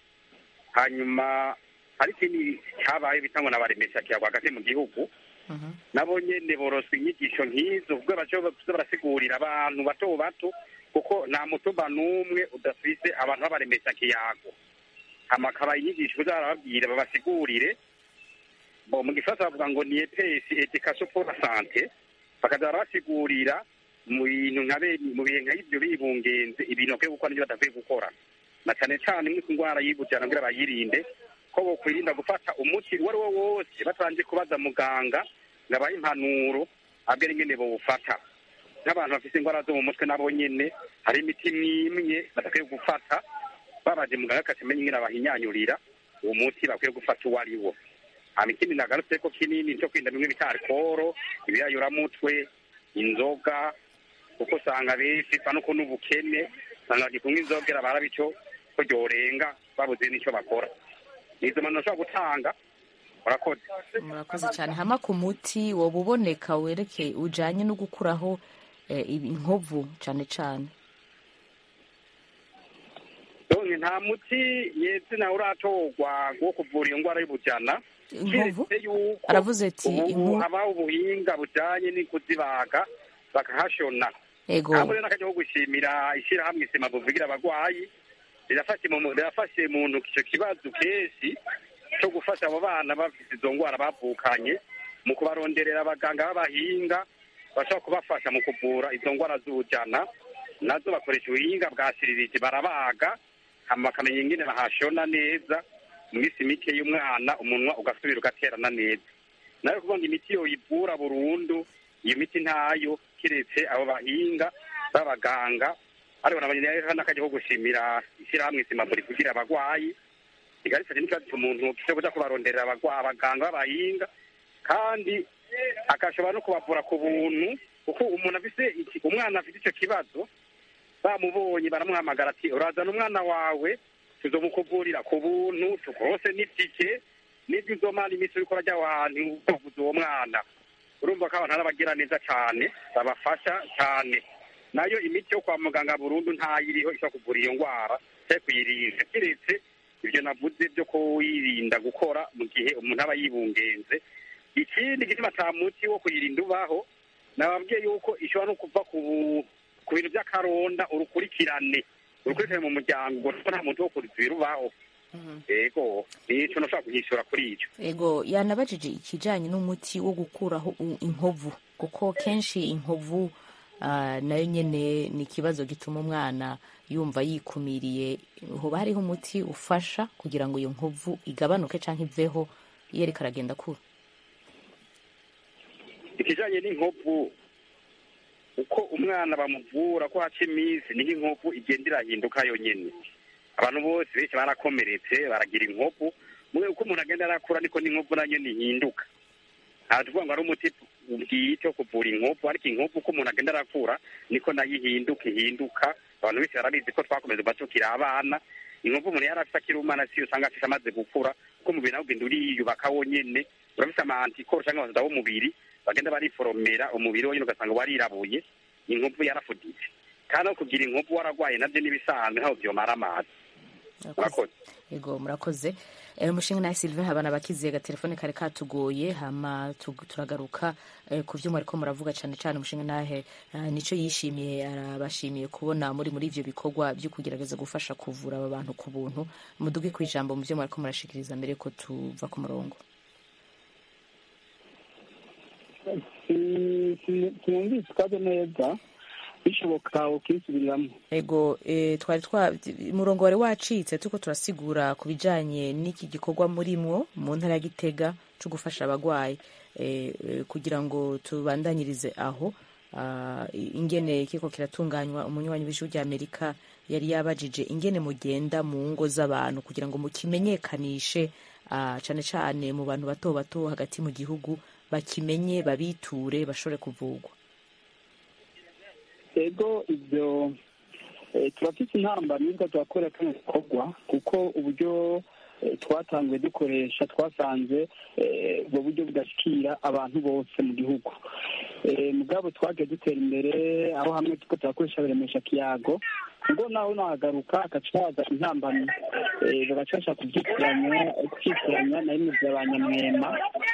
hanyuma hari ikindi cyabaye bitangwa na baremesha kiyago hagati mu gihugu nabo nyene boroswa inyigisho nk'izo ubwo baca barasigurira abantu bato bato kuko nta mutumba n'umwe udafise abantu b'abaremesha kiyago hama akaba inyigisho kuza barababwira babasigurire bo mu gifaransa bavuga ngo ni epesi education pour la sante bakaza barabasigurira mu bintu nka mu bihe nka ivyo bibungenze ibintu bakwiye gukora n'ibyo badakwiye gukora na cane cane nk'uko indwara y'ibujana kugira bayirinde ko bokwirinda gufata umuti uwo ari wo wose batabanje kubaza muganga ngo abahe impanuro abwira ingene bawufata nk'abantu bafite indwara zo mu mutwe nabo nyene hari imiti mwimwe badakwiye gufata babaje muganga akacamenya ingene abahinyanyurira uwo muti bakwiye gufata uwo ari wo hama ikindi nagarutse ko kinini cyo kwirinda bimwe bita alcohol ibiyayuramutwe inzoga kuko usanga benshi sa nuko n'ubukene usanga bagikunywa inzogera barabico ko ryorenga babuze n'icyo bakora izo mpanuro ushobora gutanga murakoze murakoze cyane hama ku muti woba uboneka werekeye ujanye no gukuraho eh, inkovu cyane cyane donke nta muti yetse nawe uratorwa wo kuvura iyo ndwara y'ubujana inkovu keretse yuko aravuze ati ubu inkovu habaho ubuhinga bujanye no kuzibaga bakahashona ego aho rero n'akajya ko gushimira ishyirahamwe isima buvugira abagwayi rirafashe mu rirafashe mu ntoki icyo kibazo kenshi cyo gufasha abo bana bafite izo ndwara bavukanye mu kubaronderera abaganga b'abahinga bashobora kubafasha mu kuvura izo ndwara z'ubujana nazo bakoresha ubuhinga bwa siririti barabaga hama bakamenya ingene bahashona neza mu minsi mike y'umwana umunwa ugasubira ugaterana neza nayo kuvuga ngo imiti yoyivura burundu iyo miti ntayo kiretse abo bahinga b'abaganga ariko nabonye rero n'akajya ko gushimira ishyirahamwe simaburi kugira abagwayi igarifashe n'ikibazo cy'umuntu cyo kuja kubaronderera abagwa- abaganga b'abahinga kandi agashobora no kubavura ku buntu kuko umuntu afise iki- umwana afite icyo kibazo bamubonye baramuhamagara ati urazana umwana wawe tuzomukuvurira ku buntu tukurose n'itike n'ibyo uzomara iminsi uriko urajya aho hantu uvuza uwo mwana urumva ko abantu ari abagira neza cyane babafasha cyane nayo imiti yo kwa muganga burundu ntayiriho ishobora kuvura iyo ndwara cyangwa kuyirinda keretse ibyo navuze byo kuyirinda gukora mu gihe umuntu aba yibungenze ikindi gituma ata muti wo kuyirinda ubaho nababwiye yuko ishobora no kuva ku ku bintu by'akaronda urukurikirane urukurikirane mu muryango kuko nta muntu wo kurizira ubaho yego nico nashobora kunyishyura kuri icyo ego yanabajije ikijanye n'umuti wo gukuraho u- inkovu kuko kenshi inkovu ah, nayo nyene ni ikibazo gituma umwana yumva yikumiriye hoba hariho umuti ufasha kugira ngo iyo nkovu igabanuke canke iveho iyo ariko aragenda akura ikijanye n'inkovu uko umwana bamuvura ko haca iminsi niho inkovu igenda irahinduka yonyene abantu bose benshi barakomeretse baragira inkovu mwe uko umuntu agenda arakura niko n'inkovu nayo ihinduka nta tuvuga ngo ari umuti bwite wo kuvura inkovu ariko inkovu uko umuntu agenda arakura niko nayo ihinduka ihinduka abantu benshi barabizi ko twakomeza kuba tukiri abana inkovu umuntu yari afite akiri umwana siyo usanga afite amaze gukura kuko umubiri nawe ugenda uriyubaka wonyene urafise ama antikoro cyangwa abasada b'umubiri bagenda bariforomera umubiri wonyine ugasanga warirabuye inkovu yarafuditse kandi no kugira inkovu waragwaye nabyo n'ibisanzwe ntabwo byomara amazi murakoze yego murakoze Eh, umushinga nawe sylvain habana bakiziye agatelefone kare katugoye hama tu- turagaruka eh, ku vyuma ariko muravuga cane cane umushinga nahe eh, nico yishimiye arabashimiye kubona muri muri ivyo bikorwa vyo kugerageza gufasha kuvura aba bantu ku buntu muduge ku ijambo mu vyo mwariko murashikiriza mbere ko tuva ku murongo sinumvise ikaze neza bishoboka ukisubiriramo ego eh, twari twa umurongo wari wacitse tuko turasigura ku bijanye n'iki gikorwa murimwo mu ntara ya Gitega cyo gufasha abagwayi eh, eh, kugira ngo tubandanyirize aho ah, ingene kiko kiratunganywa umunywanyi w'ijuru rya Amerika yari yabajije ingene mugenda mu ngo z'abantu kugira ngo mukimenyekanishe ah, cane cane mu bantu bato bato hagati mu gihugu bakimenye babiture bashobore kuvugwa ego ibyo eh, turafite intamba nibwo turakora kano gikorwa kuko uburyo eh, twatanguye dukoresha twasanze eh, ubwo buryo budashikira abantu bose mu gihugu Eh, mugabo twagiye dutera imbere aho hamwe tuko turakoresha biremesha kiyago ngo naho nahagaruka hagaca haza intambamyi eh, bagaca bashaka kubyitiranya kubyitiranya na rimwe bya ba nyamwema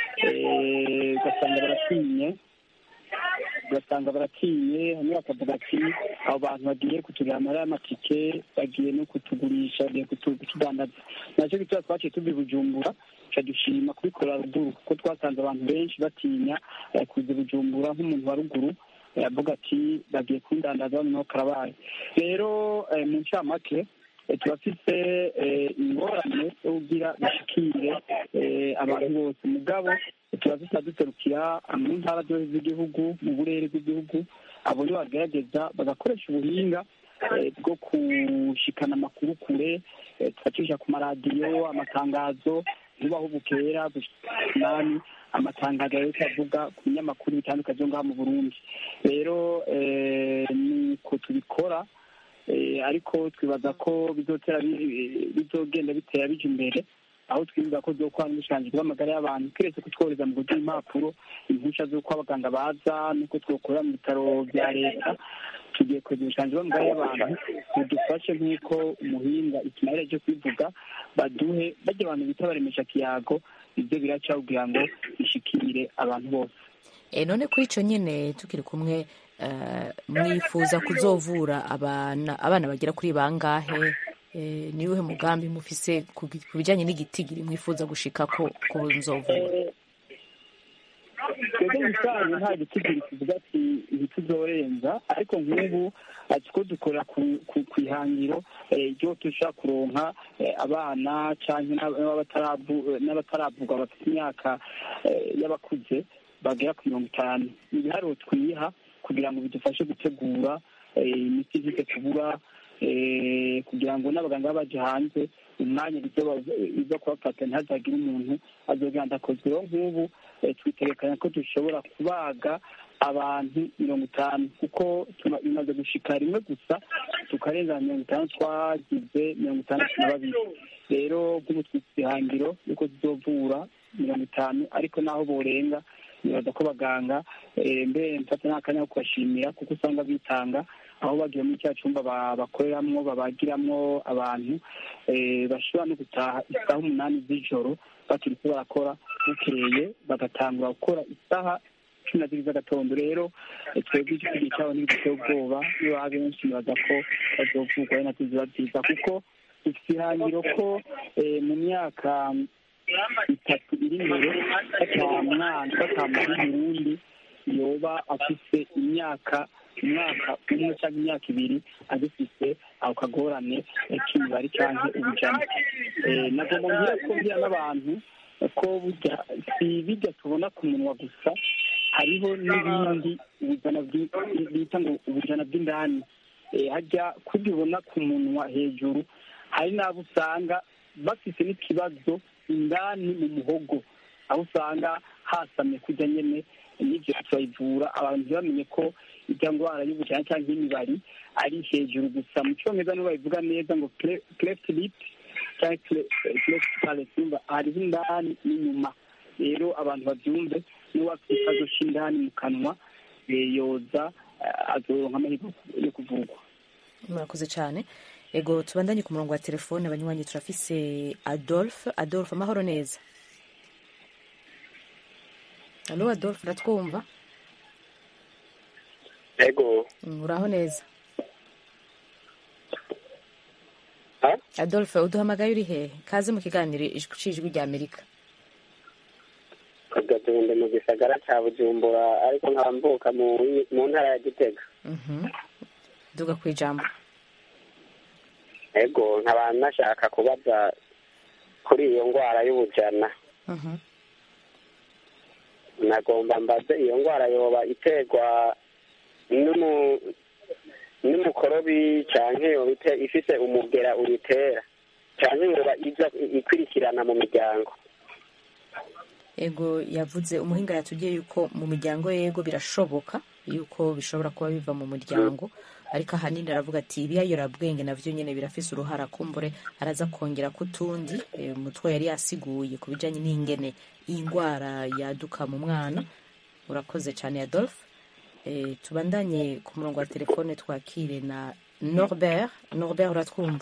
eh, ugasanga baratinye ugasanga baratinye hamwe bakavuga ati abo bantu bagiye kutugura amara y'amatike bagiye no kutugurisha bagiye kutu- kutudandaza nacyo gituma twaciye tuva i bujumbura tuca dushima kubikora ruguru kuko twasanze abantu benshi batinya eh, kuza i bujumbura nk'umuntu wa ruguru eh, avuga ati bagiye kundandaza noneho karabaye rero eh, mu ncamake eh, turafise eh, ingorane zo kugira bashikire eh, abantu bose mugabo turazita duserukira mu ntara zose z'igihugu mu burere bw'igihugu abo nibo bagerageza bagakoresha ubuhinga eh, bwo gushikana amakuru kure eh, tugacisha ku maradiyo amatangazo ntubaho bukera nani amatangazo ariko avuga ku binyamakuru bitandukanye byo ngaha mu burundi rero eh, nuko tubikora eh, ariko twibaza ko bizotera bi- bizogenda bitera bija imbere aho twibuza ko zokora n'ubushanji bw'amagara y'abantu keretse kutwohereza mu buryo impapuro impushya z'uko abaganga baza n'uko twokorera mu bitaro bya leta tugiye kwegera ubushanji bw'amagara y'abantu budufashe nk'uko umuhinga ikimarira cyo kwivuga baduhe bajya abantu bita baremesha kiyago ibyo biraca kugira ngo bishikire abantu bose E, none kuri icyo nyine tukiri kumwe eh, mwifuza kuzovura abana abana bagera kuri bangahe Eh, ni uwuhe mugambi mufise ku bi- ku bijyanye n'igitigiri mwifuza gushika ko ko nzovura twebwe ibisanzwe nta gitigiri kivuga ati ntituzorenza ariko nk'ubu ati ko dukorera ku- ku ku ihangiro eh, ryo dushobora kuronka eh, abana cyangwa n'abataravugwa bafite imyaka eh, y'abakuze bagera ku mirongo itanu ni ibiharuro twiha kugira ngo bidufashe gutegura eh, imiti ntike tubura eh, kugira ngo n'abaganga baba baje hanze umwanya biza kubafata ntihazagire umuntu azogenda akozwe rero nk'ubu eh, twitegekanya ko dushobora kubaga abantu mirongo itanu kuko tuma- bimaze gushika rimwe gusa tukarenza mirongo itanu twagize mirongo itandatu na babiri rero nk'ubu twifite ihangiro yuko tuzovura mirongo itanu ariko naho borenga nibaza ko abaganga eh, mbere mfata n'akanya ko kubashimira kuko usanga bitanga aho bagiye muri cya cyumba ba- bakoreramwo babagiramwo abantu eh, bashobora no gutaha isaha umunani z'ijoro bakiri ko barakora bukeye bagatangura gukora isaha cumi na zibiri z'agatondo rero eh, twebwe igisigaye cyabo ntibiduteye ubwoba niyo baba benshi nibaza ko bazovugwa ari natwe ziba byiza kuko dufite ihangiro ko eh, mu myaka itatu iri imbere batamwana batamuha Burundi yoba afise imyaka umwaka umwe cyangwa imyaka ibiri agifise ako kagorane eh, k'imibare cyangwa ubujana Eh, nagomba ngira ko mbwira n'abantu ko burya si bijya tubona ku munwa gusa hariho n'ibindi ubujana bwi- bita ngo ubujana bw'indani Eh, hajya kubibona ku munwa hejuru hari n'abo usanga bafite n'ikibazo indani mu muhogo aho usanga hasamye kujya nyene n'ibyo turayivura abantu ntibamenye ko ijya ndwara y'ubujana cyangwa y'imibari ari hejuru gusa mu cyongereza nibo babivuga neza ngo cleft lip cyangwa cleft palate yumva hariho indani n'inyuma rero abantu babyumve n'uwo afite ikibazo cy'indani mu kanwa eh, yoza eh, azoronka amahirwe yo kuvurwa murakoze cyane ego tubandanye ku murongo wa telefone abanywanyi turafise adolphe adolphe amahoro neza alo adolphe uratwumva ego Mm, uraho neza adolphe uduhamagaye uri hehe kaze mu kiganiro ijwi cijwi rya amerika kagatundi mu gisagara cya bujumbura ariko nkambuka mu mu ntara ya gitega Mhm. duga ku ijambo ego nkaba nashaka kubaza kuri iyo ndwara y'ubujana Mhm. nagomba mbaze iyo ndwara yoba iterwa n'umu- n'umukorobi canke yoba ite- ifise umugera uyitera canke yoba iza ikurikirana mu miryango ego yavuze umuhinga yatubwiye yuko mu miryango yego birashoboka yuko bishobora kuba biva mu muryango ariko ahanini aravuga ati ibiyayorabwenge navyo nyene birafise uruhara kumbure araza kongera kutundi e, umutwe yari yasiguye ku bijanye n'ingene iyi ndwara yaduka mu mwana urakoze cyane adolphe e, tubandanye ku murongo wa telefone twakire na norbert norbert uratwumva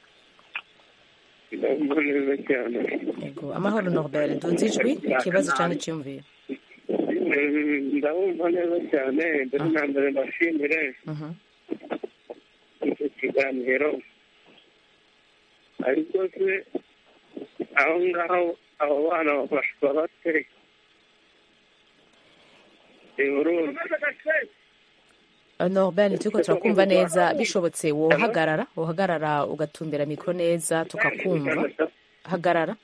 ndabona neza cyane ego amahoro norbert duze ijwi ikibazo cyane cyiyumvira Mm, ndabumva neza cyane mbere na mbere ndashimire Mhm. icyo kiganiro ariko se aho ngaho abo bana bafashwa bate i burundi norbert turiko turakumva neza bishobotse wohagarara wohagarara ugatumbera mikoro neza tukakumva hagarara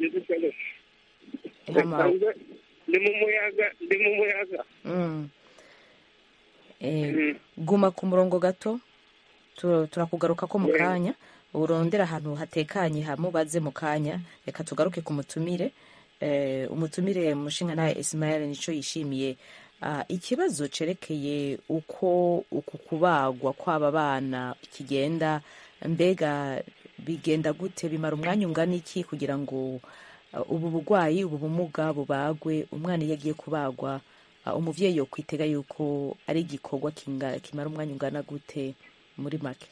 Hama- ndi mu muyaga ndi mu muyaga Mm. Eh, guma ku murongo gato tu- turakugaruka ko mu kanya urondera ahantu hatekanye hamubaze mu kanya reka tugaruke ku mutumire Eh, umutumire mushinga nawe ismael nico yishimiye Ah, ikibazo cerekeye uko uku kubagwa kw'aba bana kigenda mbega bigenda gute bimara umwanya ungana iki kugira ngo uh, ubu bugwayi ubu bumuga bubagwe umwana iyo agiye kubagwa uh, umuvyeyi yo kwitega yuko ari igikorwa kinga- kimara umwanya ungana gute muri make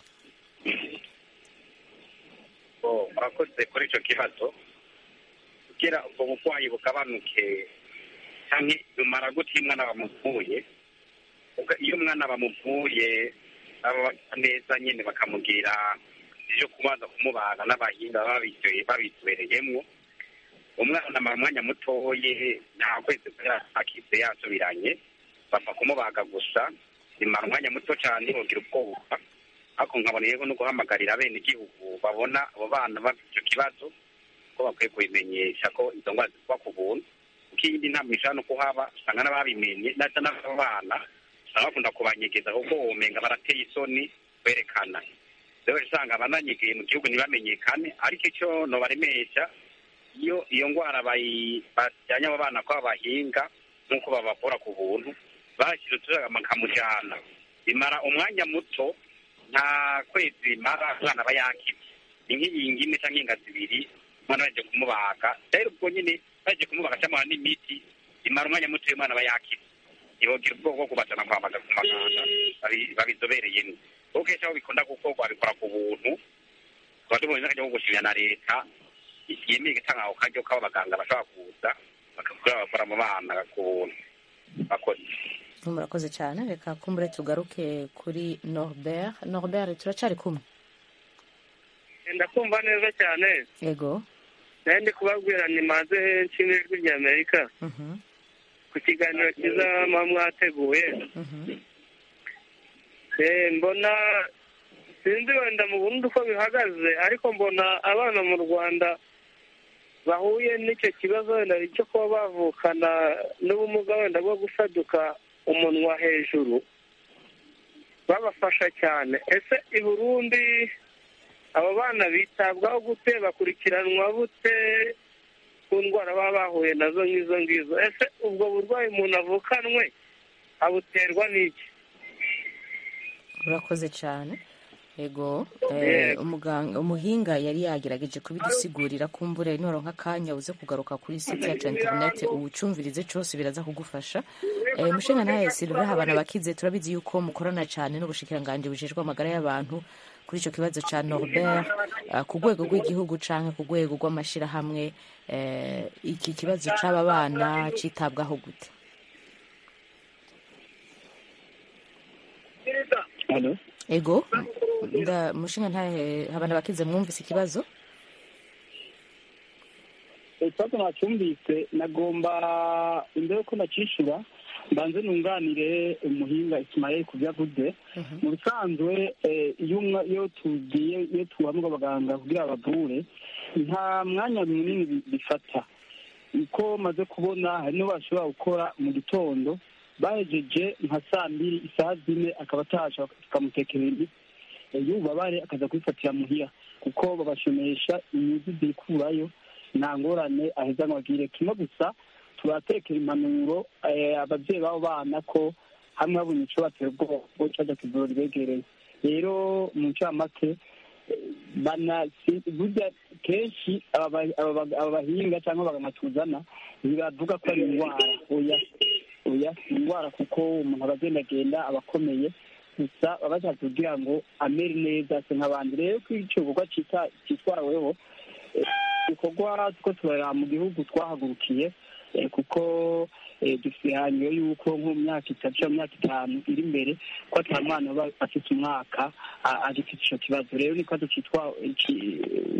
Oh, murakoze kuri icyo kibazo kugira ubwo burwayi bugabanuke cyangwa bumara gute iyo umwana bamuvuye Ubwo iyo umwana bamuvuye baba basa neza nyine bakamubwira ibyo kubanza kumubaga n'abahinga baba babiryoye- babitubereyemwo umwana amara umwanya mutoye nta kwezi akize yasubiranye bapfa kumubaga gusa bimara umwanya muto cyane bugira ubwoba ariko nkabona yego no guhamagarira bene igihugu babona abo bana bafite icyo kibazo ko bakwiye kubimenyesha ko izo ndwara zikuba ku buntu kuko iyindi ntabwo ishobora no kuhaba usanga n'ababimenye ndetse n'abo bana usanga bakunda kubanyegeza kuko womenga barateye isoni kwerekana rero usanga abananyegeye mu gihugu ntibamenyekane ariko icyo nobaremesha iyo iyo ndwara bayi- bajyanye abo bana ko babahinga nk'uko babavura ku buntu bashyira utuzagama bakamujyana bimara umwanya muto nta kwezi bimara umwana aba yakize ni nk'iyingi imwe cyangwa inga zibiri umwana baje kumubaga rero ubwo nyine baje kumubaga cyangwa n'imiti bimara umwanya muto uyu mwana aba yakize ntibogira ubwoko bwo kubajana kwa muganga ku maganga babi- babizobereyemo kuko kenshi aho bikunda gukorwa babikora ku buntu tuba tubonye n'akajya ko gushimira na leta yemeye gutanga ako karyo k'abo baganga bashobora kuza bakakora bakora mu bana ku buntu bakoze murakoze cyane reka kumbure tugaruke kuri norbert norbert turacari kumwe ndakumva neza cyane yego nayo ndi kubabwira ni maze nshimira ijwi rya amerika Mhm, ku kiganiro cyiza muba mwateguye mhm. Eh, mbona sinzi wenda mu burundi uko bihagaze ariko mbona abana mu rwanda bahuye n'icyo kibazo wenda cyo kuba bavukana n'ubumuga wenda bwo gusaduka umunwa hejuru babafasha cyane ese i burundi abo bana bitabwaho gute bakurikiranwa bute ku ndwara baba bahuye nazo nk'izo ngizo ese ubwo burwayi umuntu avukanwe abuterwa n'iki urakoze cyane yego eh, Yego. umuganga umuhinga yari yagerageje kubidusigurira kumbure niwaronka akanya uze kugaruka kuri site yacu ya interinete uwucumvirize cyose biraza kugufasha eh, mushinga nawe silver habana bakize turabizi yuko mukorana cyane n'ubushikiranganji bujejwe amagara y'abantu kuri icyo kibazo cya norbert eh, ku rwego rw'igihugu cyangwa ku rwego rw'amashyirahamwe eh, iki kibazo cy'aba bana cyitabwaho gute Hello? ego nda mushinga ntahe habana bakize mwumvise ikibazo ikibazo nacyumvise nagomba imbere yuko nakishyura mbanze nunganire umuhinga isimayeli ku byo avuze mu bisanzwe eh, iyo umwa- iyo tugiye iyo tuhamwe abaganga kugira bavure nta mwanya munini bi- bifata uko maze kubona hari n'uwo bashobora gukora mu gitondo bahejeje nka saa mbiri isaha zine akaba atasha tukamutekera imiti y'ububabare akaza kubifatira muhira kuko babashomesha inyuzi zikurayo nta ngorane aheza ngo agire kimwe gusa turatekera impanuro eh, ababyeyi b'abo bana ko hamwe babonye ico batera ubwoko caja ku ivuriro ribegereye rero mu ncamake eh, bana si- burya kenshi aba ba- aba ba- aba bahinga cyangwa abaganga tuzana ntibavuga ko ari indwara oya oya si indwara kuko umuntu aba agendagenda aba akomeye gusa baba bashaka kugira ngo amere neza se nk'abandi rero ko icyo gikorwa cita- cyitwaweho eh, igikorwa two turareba mu gihugu twahagurukiye eh, kuko eh, dufite ihangiro y'uko nko mu myaka itatu cyangwa mu myaka itanu iri imbere ko ata mwana uba afite umwaka a- agifite icyo kibazo rero ni ikibazo cyitwa iki-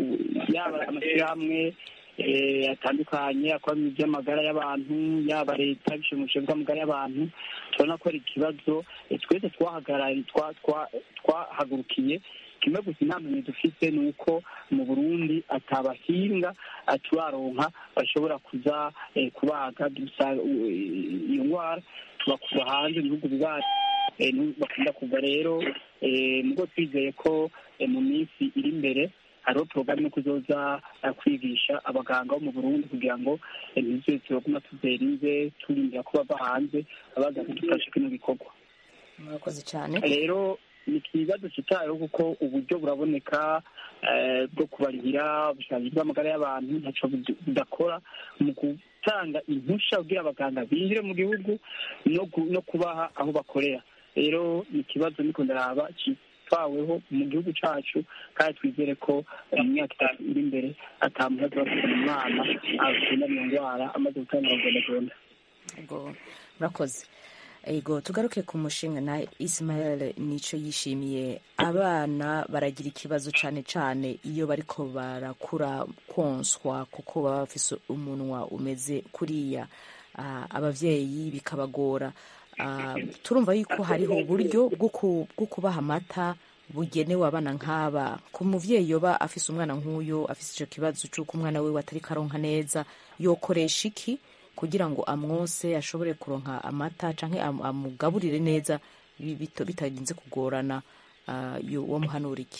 yaba amashyirahamwe eh, atandukanye akora mu by'amagara y'abantu yaba leta bishimishe bw'amagara y'abantu tubona ko ari ikibazo eh, twese twahagarariye twa- twa- twahagurukiye kimwe gusa inama dufite ni uko mu burundi atabahinga turaronka bashobora kuza eh, kubaga dusa- u- iyo ndwara tubakura hanze mu bihugu bibaye eh, nu- bakunda kuva rero eh, nubwo twizeye ko eh, mu minsi iri imbere hariho porogaramu yo kuzoza eh, kwigisha abaganga bo mu burundi kugira ngo eh, ntize turaguma tuzerinze turindira ko bava hanze abaza kudufasha kino gikorwa murakoze cyane rero ni ikibazo kitayeho kuko uburyo buraboneka eh, bwo kubarihira ubushobozi bw'amagara y'abantu ntacyo bud- budakora mu gutanga impushya kugira abaganga binjire mu gihugu no gu- no kubaha aho bakorera rero ni ikibazo niko ndaraba kitwaweho mu gihugu cyacu kandi twizere ko eh, mu myaka itatu iri imbere atamuhazi bafite umwana agenda iyo ndwara amaze gutangira kugendagenda ego murakoze ego tugaruke ku mushinga na Ismael nico yishimiye abana baragira ikibazo cyane cyane iyo bariko barakura konswa kuko baba bafise umunwa umeze kuriya Ah, abavyeyi bikabagora Ah, turumva yuko hariho uburyo bwo ku- bwo kubaha amata bugenewe abana nk'aba ku muvyeyi yoba afise umwana nk'uyo afise ico kibazo c'uko umwana wiwe atari karonka neza yokoresha iki kugira ngo amwose ashobore kuronka amata canke am- amugaburire neza bi- bito- bitarinze kugorana ah, yo wamuhanura iki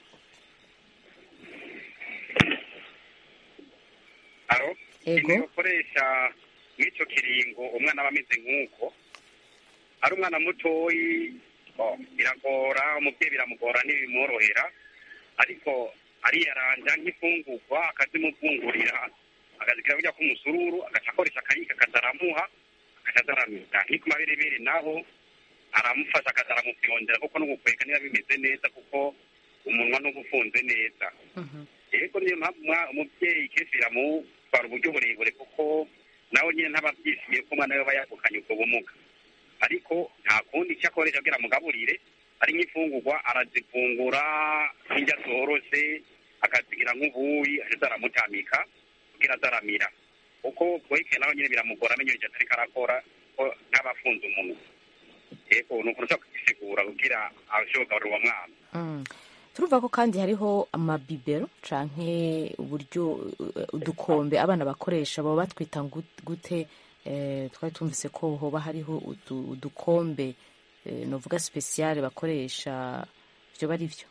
aro Ego. imwe ukoresha nk'icyo kiringo umwana aba ameze nk'uko ari umwana mutoyi oh, biragora umubyeyi biramugora ntibimworohera ariko ariyaranja nk'imfungurwa akazimuvungurira akazigira burya k'umusururu agaca akoresha akayika akazaramuha akazaramira nk'iko maberebere naho aramufasha akazaramupyondera kuko no gukwega niba bimeze neza kuko umunwa n'uba ufunze neza yego niyo mpamvu umwa- umubyeyi kenshi biramutwara uburyo burebure kuko nawe nyine ntaba abyishimiye ko umwana we aba yavukanye ubwo bumuga ariko nta kundi icyo akoresha kugira amugaburire ari nk'imfungurwa arazifungura nk'indya zoroshe akazigira nk'ubuyi aheza aramutamika kugira azaramira kuko bweke nawe nyine biramugora amenyo ibyo atariko arakora ko ntaba afunze umunwa yego ni ukuntu ushobora kugisigura kugira ashobora kugaburira uwo mwana Mm. turumva ko kandi hariho amabibero canke uburyo uh, udukombe abana bakoresha baba batwita ngu- gute eh, twari tumvise ko hoba hariho udu- udukombe eh, novuga speciale bakoresha vyo bari vyo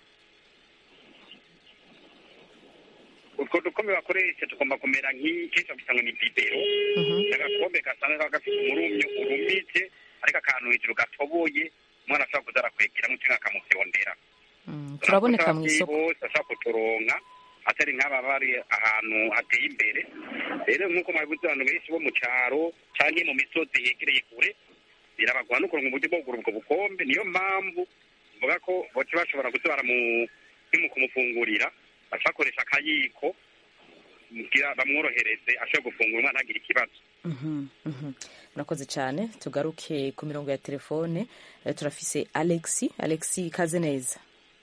utwo dukombe bakoresha tugomba kumera nk'ikesha gusa ngo ni bibero agakombe gasanga kaba gafite umurumyo urumije ariko akantu hejuru gatoboye umwana ashobora kuza arakwegeramo cyangwa akamufyondera Mm, turaboneka mu isoko bose ashobora kuturonka atari nk'aba bari ahantu hateye imbere rero nk'uko mwabivuze abantu benshi bo mu cyaro cyangwa mu misozi yegereye kure birabagora no kuronka uburyo bwo kugura ubwo bukombe niyo mpamvu mvuga ko boca bashobora kuza baramu si mu kumufungurira baca bakoresha akayiko kugira bamworohereze ashobore gufungura umwana ntagire ikibazo Mhm, mhm. murakoze cyane tugaruke ku mirongo ya telefone Eh, turafise alexi alexi ikaze neza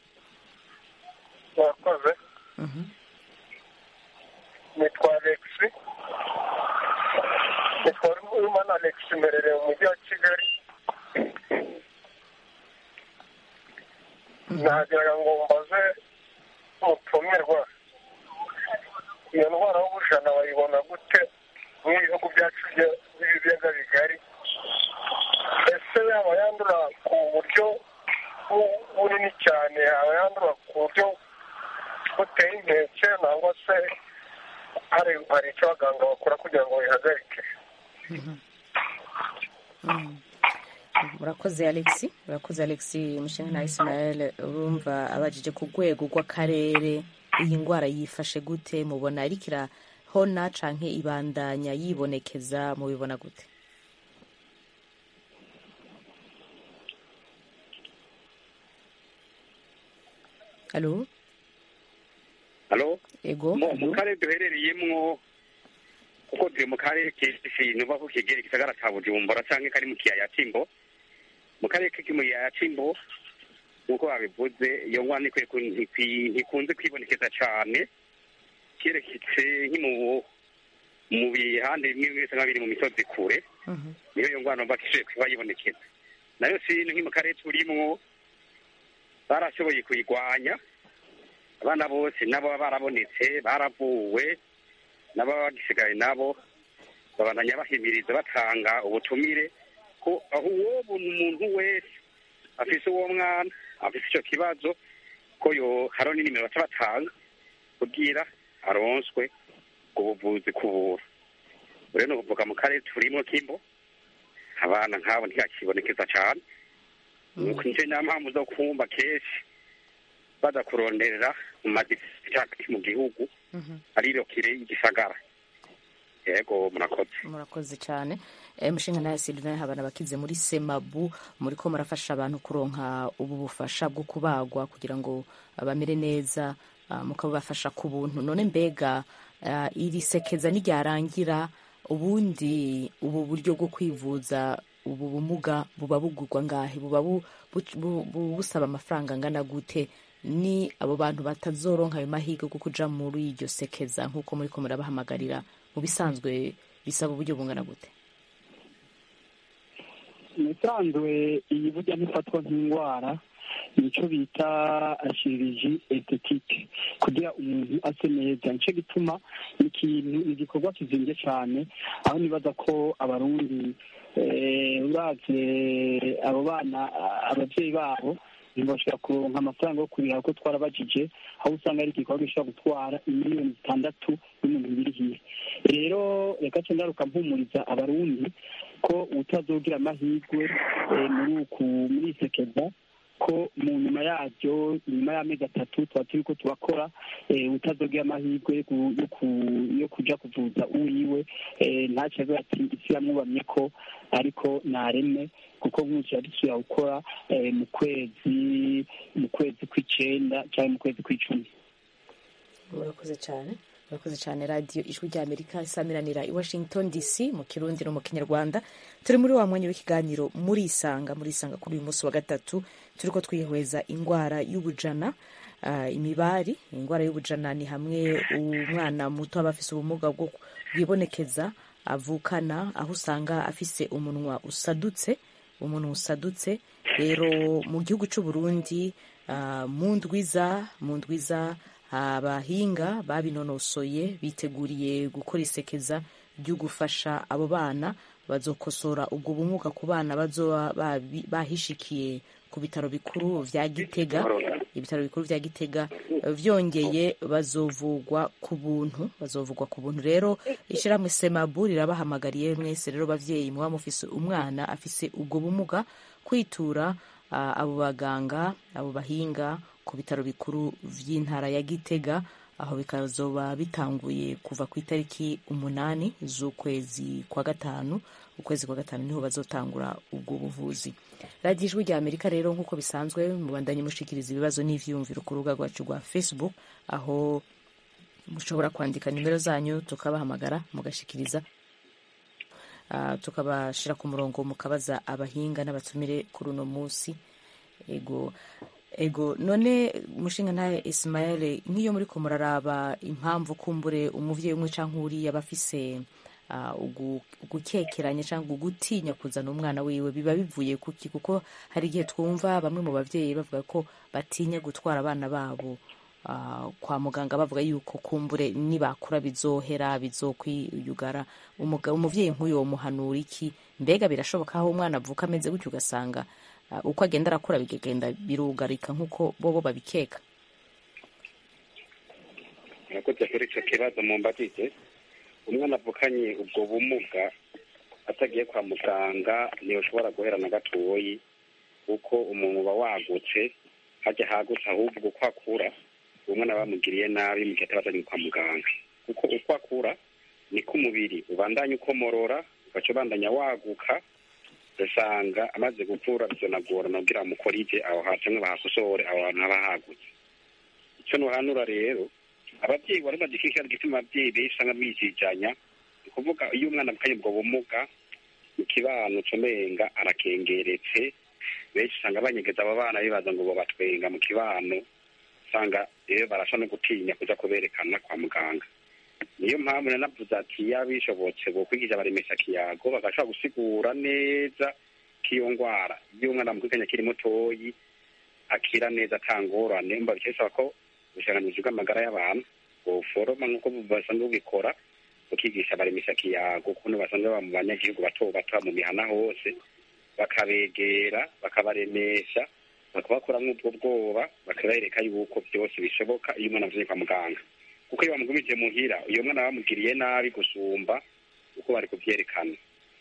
murakoze Mhm. nitwa alexi nitwa urumana alexi mberereye mu mujyi wa kigali nagiraga ngo mbaze umutumirwa iyo ndwara y'ubujana bayibona gute mu bihugu byacu bya- by'ibiyaga bigari ese yaba yandura ku buryo bu- bunini cyane yaba yandura ku buryo buteye inkeke nangwa se hari hari icyo abaganga bakora kugira ngo bihagarike Mm. murakoze alexi murakoze alexi umushinga na ismael urumva abajije ku rwego rw'akarere iyi ndwara yifashe gute mubona ariko irahona canke ibandanya yibonekeza mubibona gute alo halo ego mu mu karere duherereyemwo kuko turi mu karere kenshi nuva ko kegera igisagara ca bujumbura canke kari mu kiyaya c'imbo mu karere kiki mu kiyaya c'imbo nk'uko babivuze iyo ngwara ntikwiye ku- ntikwi- ntikunze kwibonekeza cane kereketse nk'imu mu bihande bimwe bimwe bisa nk'aho biri mu misozi kure niyo iyo ngwara numva ko ishoboye kuba yibonekeza nayo sino nki mu karere turimwo barashoboye kuyigwanya abana bose nabo baba barabonetse baravuwe n'ababa bagisigaye nabo babandanya bahimiriza batanga ubutumire ko aho uwo buntu umuntu wese afise uwo mwana afise ico kibazo ko yo hariho n'inimero baca batanga kugira aronswe ubwo buvuzi kubura rero ni ukuvuga mu karere turimo kimbo abana nk'abo ntihakibonekeza cane nuko nico nta mpamvu zo kumva kenshi baza kuronderera mu madisitiri mu gihugu ariyo kire y'igisagara yego murakoze murakoze cyane Eh, mushinga nawe silvain habana bakize muri semabu muri ko murafasha abantu kuronka ubu bufasha bwo kubagwa kugira ngo bamere neza ah, mukabafasha ku buntu none mbega ah, iri sekeza niryarangira ubundi ubu buryo bwo kwivuza ubu bumuga buba bugurwa ngahe buba bu- bu- bu- bu- busaba amafaranga angana gute ni abo bantu batazoronka ayo mahirwe yo kuja muri iryo sekeza nk'uko muri ko murabahamagarira mu bisanzwe bisaba uburyo bungana gute musanzwe iyi burya ntifatwa nk'indwara nicyo bita ashiriji estetike kugira umuntu ase neza nicyo gituma ni ikintu ni igikorwa kizimbye cyane aho nibaza ko abarundi eh, uravye abo bana ah, abavyeyi babo ntibashobora kuronka amafaranga yo kurira kuko twarabajije aho usanga ari igikorwa gishobora gutwara imiliyoni zitandatu n'ibihumbi bibiri hiye rero reka ce ngaruka mpumuriza abarundi ko utazogira amahirwe eh, muri uku muri isekeza ko mu nyuma yaryo nyuma y'amezi atatu tuba turi ko turakora eh, utazogira amahirwe yo ku- yo ku- yo kuja kuvuza uwiwe eh, ntaco avuga ati isi yamwubamye ko ariko nareme kuko nk'uko yadusubira gukora eh, mu kwezi mu kwezi kw'icenda cyangwa mu kwezi kw'icumi murakoze cyane murakoze cyane radiyo ijwi rya amerika isamiranira i washington dc mu kirundi no mu kinyarwanda turi muri wa mwanya w'ikiganiro muri isanga muri isanga kuri uyu munsi wa gatatu turi ko twihweza indwara y'ubujana ah, imibari indwara y'ubujana ni hamwe umwana muto aba afise ubumuga bwo bwibonekeza avukana aho usanga afise umunwa usadutse umuntu usadutse rero mu gihugu cy'u Burundi ah, mu ndwiza mu ndwiza abahinga babinonosoye biteguriye gukora isekeza ryo gufasha abo bana bazokosora ubwo bumuga ku bana bazoba babi- bahishikiye ku bitaro bikuru vya Gitega ibitaro bikuru vya Gitega eh, vyongeye bazovugwa ku buntu bazovugwa ku buntu rero ishyirahamwe Semabu rirabahamagariye mwese rero bavyeyi muba mufise umwana afise ubwo bumuga kwitura ah, abo baganga abo bahinga ku bitaro bikuru vy'intara ya Gitega aho bikazoba bitanguye kuva ku itariki umunani z'ukwezi kwa gatanu ukwezi kwa gatanu niho bazotangura ubwo buvuzi radiyo ijwi rya amerika rero nk'uko bisanzwe mubandanye mushikiriza ibibazo n'ivyiyumviro ku rubuga rwacu rwa facebook aho mushobora kwandika nimero zanyu tukabahamagara mugashikiriza Ah, tukabashira ku murongo mukabaza abahinga n'abatumire kuri uno munsi ego ego none mushinga ntaye ismael nk'iyo muri ko muraraba impamvu kumbure umuvyeyi umwe canke uriya aba afise ah, ugu- ugukekeranya cyangwa ugutinya kuzana umwana wiwe biba bivuye kuki kuko hari igihe twumva bamwe mu bavyeyi bavuga ko batinya gutwara abana babo ah, kwa muganga bavuga yuko kumbure nibakura bizohera bizokwiyugara Umuga- umuvyeyi nk'uyu womuhanura iki mbega birashoboka aho umwana avuka ameze gutyo ugasanga ah, uko agenda arakura bikagenda birugarika nk'uko bobo babikeka murakoze kuri icyo kibazo mumbajije umwana avukanye ubwo bumuga atagiye kwa muganga ntiyoshobora guhera na gatoyi kuko umuntu uba wagutse hajya hagutse ahubwo uko akura uwo mwana bamugiriye nabi mu gihe atabazanye kwa muganga kuko uko akura niko umubiri ubandanya ukomorora ugaca ubandanya waguka ugasanga amaze gukura bizonagorana kugira mukorije aho hantu cyangwa bahakosore aho hantu haba hagutse icyo nuhanura rero ababyeyi bari bazi kikira gituma ababyeyi benshi usanga bijijanya ni ukuvuga iyo umwana avukanye ubwo bumuga mu kibano comenga arakengeretse benshi usanga banyegeza abo bana bibaza ngo bobatwenga mu kibano usanga rero barasha no gutinya kuja kuberekana kwa muganga niyo mpamvu nanavuze ati iyo bishobotse bokwigisha baremesha kiyago bagashobora gusigura neza k'iyo ngwara iyo umwana amukurikiranye akiri mutoyi akira neza atangorane mba bikesaba ko ubushakanguzi bw'amagara y'abantu buforoma nk'uko basanzwe bubikora bukigisha baremesha kiyago ukuntu basanzwe baba mu banyagihugu bato bato mu mihana hose bakabegera bakabaremesha bakabakuramo ubwo bwoba bakabereka yuko byose bishoboka iyo umwana avuye kwa muganga kuko iyo bamugumije muhira uyo mwana bamugiriye nabi gusumba uko bari kubyerekana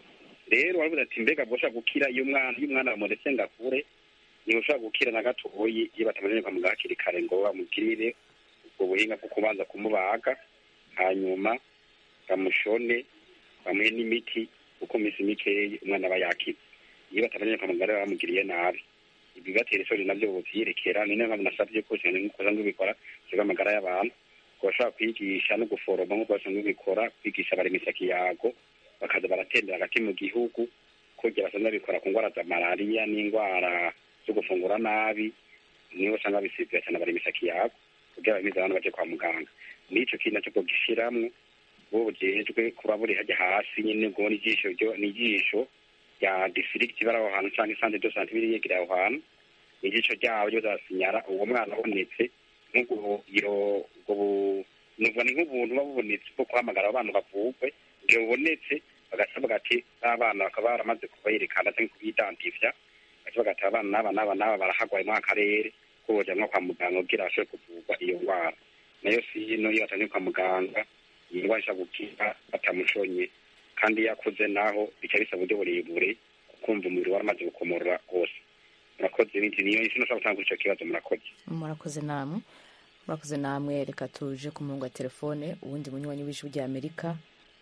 rero baravuze ati mbega bwoshobora gukira iyo umwana iyo umwana bamuretse ngo akure ntibushobora gukira na gatoyi iyo batamujanye kwa muganga hakiri kare ngo bamugirire ubwo buhinga bwo kubanza kumubaga hanyuma bamushone bamuhe n'imiti kuko mu minsi mikeyi umwana aba yakize iyo batamujanye kwa muganga rero bamugiriye nabi ibibatera isoni nabyo buvyerekera ni nayo mpamvu nasavye ko cyane nk'uko basanzwe bikora kigo amagara y'abantu ko bashobora kwigisha no guforoma nk'uko basanzwe bikora kwigisha baremesha kiyago bakaza baratembera hagati mu gihugu kugira basanzwe babikora ku ndwara za malariya n'indwara zo gufungura nabi niho usanga bisibira cyane baremesha kiyago kugira bamize abantu baje kwa muganga n'ico kintu naco bwogishiramwo bo bujejwe kuba buri hajya hasi nyene ngo n'ijisho ryo n'ijisho rya district bari aho hantu canke centre de santé biri yegereye aho hantu ijisho ryabo ryo zasinyara uwo mwana abonetse nk'ubwo iyo ubwo bu- nuvuga ni nk'ubuntu buba bubonetse bwo guhamagara abo bana bavugwe igihe bubonetse bagasabaga ati n'abana bakaba baramaze kuberekana cyangwa kubidantifya bagaca ati abana n'aba n'aba n'aba barahagwaye muri aka karere ko bojyanwa kwa muganga kugira bashobore kuvurwa iyo ndwara nayo si ino iyo batanye kwa muganga iyi ndwara ishobora gukira batamushonye kandi iyo akuze naho bica bisaba uburyo burebure kumva umubiri waramaze gukomorora wose murakoze n'indi niyo isi nashobora gutanga ico kibazo murakoze murakoze namwe murakoze namwe reka tuje ku murongo wa telefone uwundi munywanyi w'ijwi rya amerika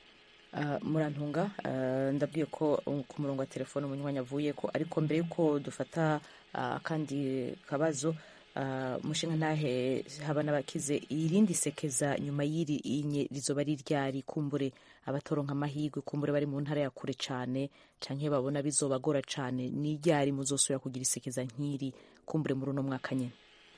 Ah, murantunga ah, ndabwiye ko um, ku murongo wa telefone umunywanyi avuye ko ariko mbere yuko dufata ah, akandi kabazo ah, mushinga ntahe haba n'abakize irindi sekeza nyuma y'iri inye rizoba ari ryari kumbure abatoronka amahirwe kumbure bari mu ntara ya kure cane canke babona bizobagora cane ni ryari muzosubira kugira isekeza nk'iri kumbure muri uno mwaka nyene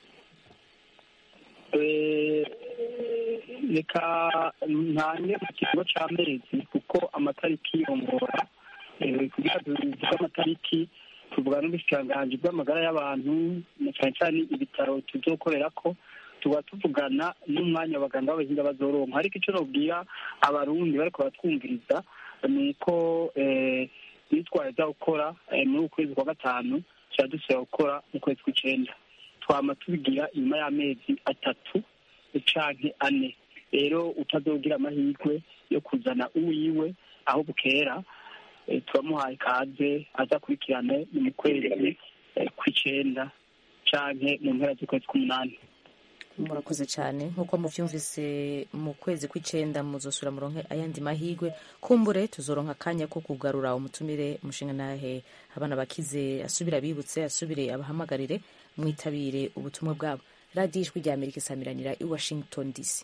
Eh, reka ntange mu kigo cy'amezi kuko amatariki yongora Eh, kugira tuvuge amatariki tuvuga n'ubushikiranganji bw'amagara y'abantu na cyane cyane ibitaro tuzokorera ko tuba tuvugana n'umwanya abaganga b'abahinga bazoronka ariko icyo nobwira abarundi bariko baratwumviriza ni uko eh, nitwaza gukora eh, muri uku kwezi kwa gatanu kiradusaba gukora mu kwezi kw'icenda twama tubigira inyuma y'amezi atatu canke ane rero utazogira amahirwe yo kuzana uwiwe aho bukera eh, turamuhaye kaze aza akurikirane ni mu kwezi eh, kw'icenda canke mu mpera z'ukwezi k'umunani murakoze cyane nk'uko mubyumvise mu kwezi kw'icyenda muzosura muronke ayandi mahirwe kumbure tuzoronka akanya ko kugarura umutumire umushinga nahe abana bakize asubire abibutse asubire abahamagarire mwitabire ubutumwa bwabo radiyo ijwi rya amerika isamiranira i washington dc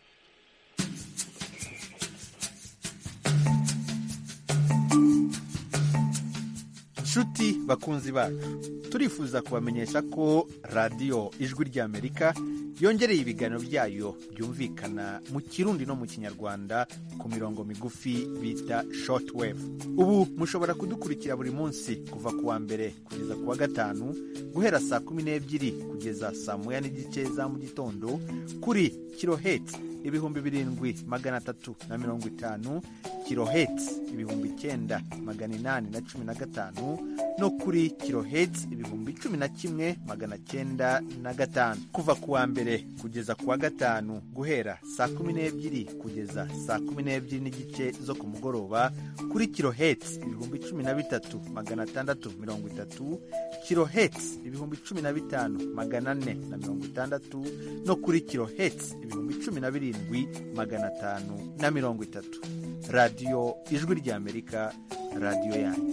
nshuti bakunzi bacu turifuza kubamenyesha ko radiyo ijwi ry'amerika yongereye ibiganiro byayo byumvikana mu kirundi no mu kinyarwanda ku mirongo migufi bita shortwave ubu mushobora kudukurikira buri munsi kuva ku wa mbere kugeza ku wa gatanu guhera saa kumi n'ebyiri kugeza saa moya n'igice za mu gitondo kuri kiloheti ibihumbi birindwi magana atatu na mirongo itanu kiloheti ibihumbi icyenda magana inani na cumi na gatanu no kuri kiloheti ibihumbi cumi na kimwe magana cyenda na gatanu kuva ku wa mbere kugeza ku wa gatanu guhera saa kumi n'ebyiri kugeza saa kumi n'ebyiri n'igice zo ku mugoroba kuri kiloheti ibihumbi cumi na bitatu magana atandatu mirongo itatu kiloheti ibihumbi cumi na bitanu magana ane na mirongo itandatu no kuri kiloheti ibihumbi cumi na birindwi magana atanu na mirongo itatu radiyo ijwi ry'amerika radiyo yanyu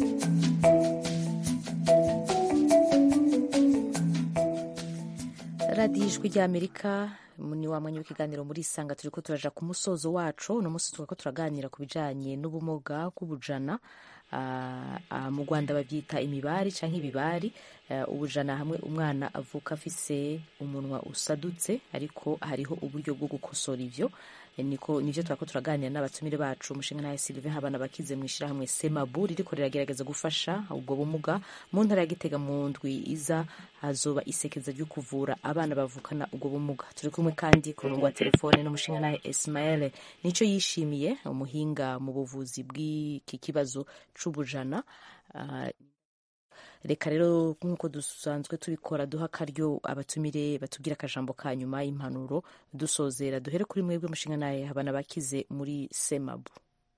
radiyo ijwi ry'amerika ni wa mwanya w'ikiganiro muri isanga turi ko turaja ku musozo wacu uno munsi tuba ko turaganira ku bijyanye n'ubumuga bw'ubujana mu rwanda babyita imibari cyangwa ibibari ubujana hamwe umwana avuka afise umunwa usadutse ariko hariho uburyo bwo gukosora ibyo niko nibyo turako turaganira n'abatumire bacu umushinga nawe Sylvain Habana bakize mu ishyirahamwe Semabu ririko riragerageza gufasha ubwo bumuga mu ntara ya Gitega mu ndwi iza hazoba isekeza ryo kuvura abana bavukana ubwo bumuga turi kumwe kandi ku murongo wa telefone n'umushinga nawe Ismael nico yishimiye umuhinga mu buvuzi bw'iki kibazo c'ubujana uh, reka rero nk'uko dusanzwe tubikora duha akaryo abatumire batubwira akajambo ka nyuma y'impanuro dusozera duhere kuri mwebwe mushinga nawe habana bakize muri semabu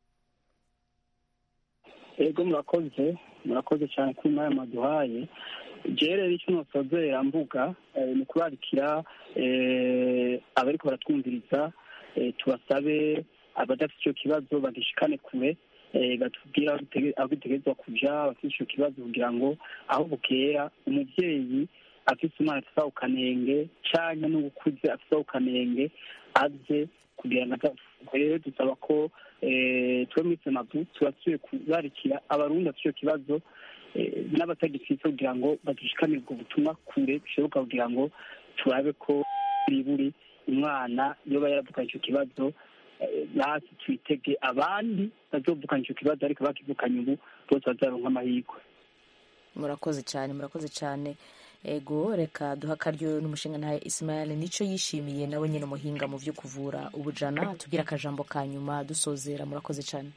ego murakoze murakoze cyane kuri mwaya maduhaye rero icyo nosozera mbuga ni ukubarikira abariko baratwumviriza tubasabe abadafite icyo kibazo bagishikane kure batubwira aho bitegerezwa kuja bafite icyo kibazo kugira ngo aho bukera umubyeyi afite umwana afite ukanenge canke n'ubukuze afite ukanenge aze kugira ngo rero dusaba ko twe muri semabu tubasuye kubarikira abarundi bafite icyo kibazo n'abatagifite kugira ngo bagishikamire ubwo butumwa kure bishoboka kugira ngo turabe ko buri buri umwana yoba yaravukanye icyo kibazo basi twitege abandi bazovukana icyo kibazo ariko bakivukanye ubu bose bazaronka amahirwe murakoze cyane murakoze cyane ego reka duha akaryo n'umushinga ntaye Ismail nico yishimiye nawe nyine umuhinga mu byo kuvura ubujana tubwira akajambo ka nyuma dusozera murakoze cyane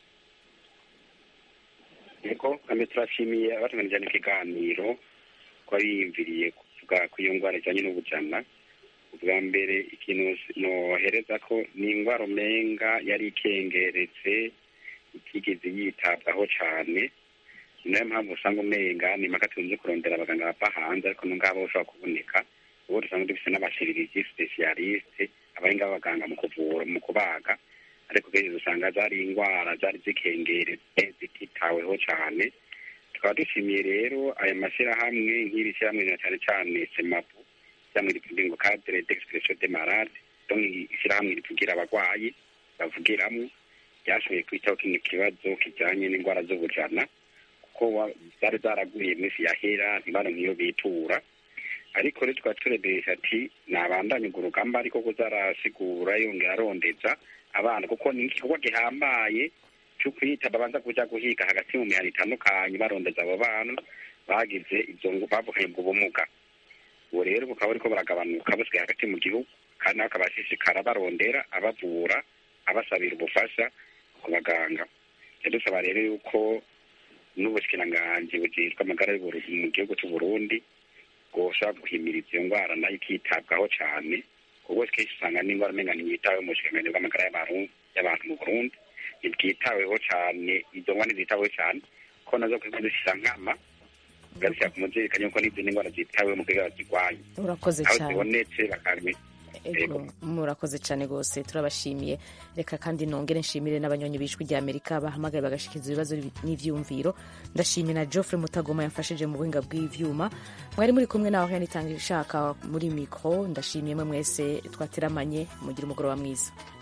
niko kandi turashimiye abatunganije ikiganiro ko biyumviriye kuvuga ku iyo ndwara ijyanye n'ubujana ubwa mbere ikintu nohereza ko ni indwara umenga yari ikengeretse itigeze yitabwaho cyane ni nayo mpamvu usanga umenga ni impaka tuzi kurondera abaganga bava hanze ariko n'ubwabo ushobora kuboneka ubu dusanga dufite n'abashiririzi spesialiste abahinga b'abaganga mu kuvura mu kubaga ariko kenshi usanga zari indwara zari zikengeretse zititaweho cyane tukaba dushimiye rero aya mashyirahamwe nk'iri shyirahamwe na cyane cyane semapu ishyirahamwe rivuga ngo cadre d'expression de malade donc ishyirahamwe rivugira abarwayi bavugiramo ryashoboye kwitaho kino kibazo kijyanye n'indwara z'ubujana kuko zari zaraguye iminsi yahera ntibaro nk'iyo bitura ariko rero tukaba turebesha ati nabandanye urwo rugamba ariko ko zarasigura yongera arondeza abana kuko ni igikorwa gihambaye cyo kwita babanza kuja guhiga hagati mu mihana itandukanye barondeza abo bana bagize ibyo bavukanye ubwo bumuga ubu rero bukaba buriko baragabanuka busigaye hagati mu gihugu kandi nabo bakabashishikara barondera abavura abasabira ubufasha ku baganga dusaba rero yuko n'ubushikiranganji bujejwe amagara mu gihugu cy'u Burundi bwoshobora guhimiriza iyo ndwara nayo ikitabwaho cyane kuko kenshi usanga n'indwara umenga ntiyitaweho mu bushikiranganji bw'amagara y'abantu mu Burundi ntibwitaweho cyane izo ndwara ntizitaweho cyane ko nazo kuko zishyira nkama ugashyira ku mubyeyi kanyuma ko n'izindi ndwara zitaweho mu kwiga bazirwanya urakoze aho cyane zibonetse bakamenya Ego, murakoze cyane rwose turabashimiye reka kandi nongere nshimire n'abanyonyi b'ijwi rya amerika bahamagaye bagashyikiza ibibazo n'ibyumviro ndashimira na geoffrey mutagoma yamfashije mu buhinga bw'ibyuma mwari muri kumwe nawe yanitanga ishaka muri mikoro ndashimiye mwe mwese twateramanye mugire umugoroba mwiza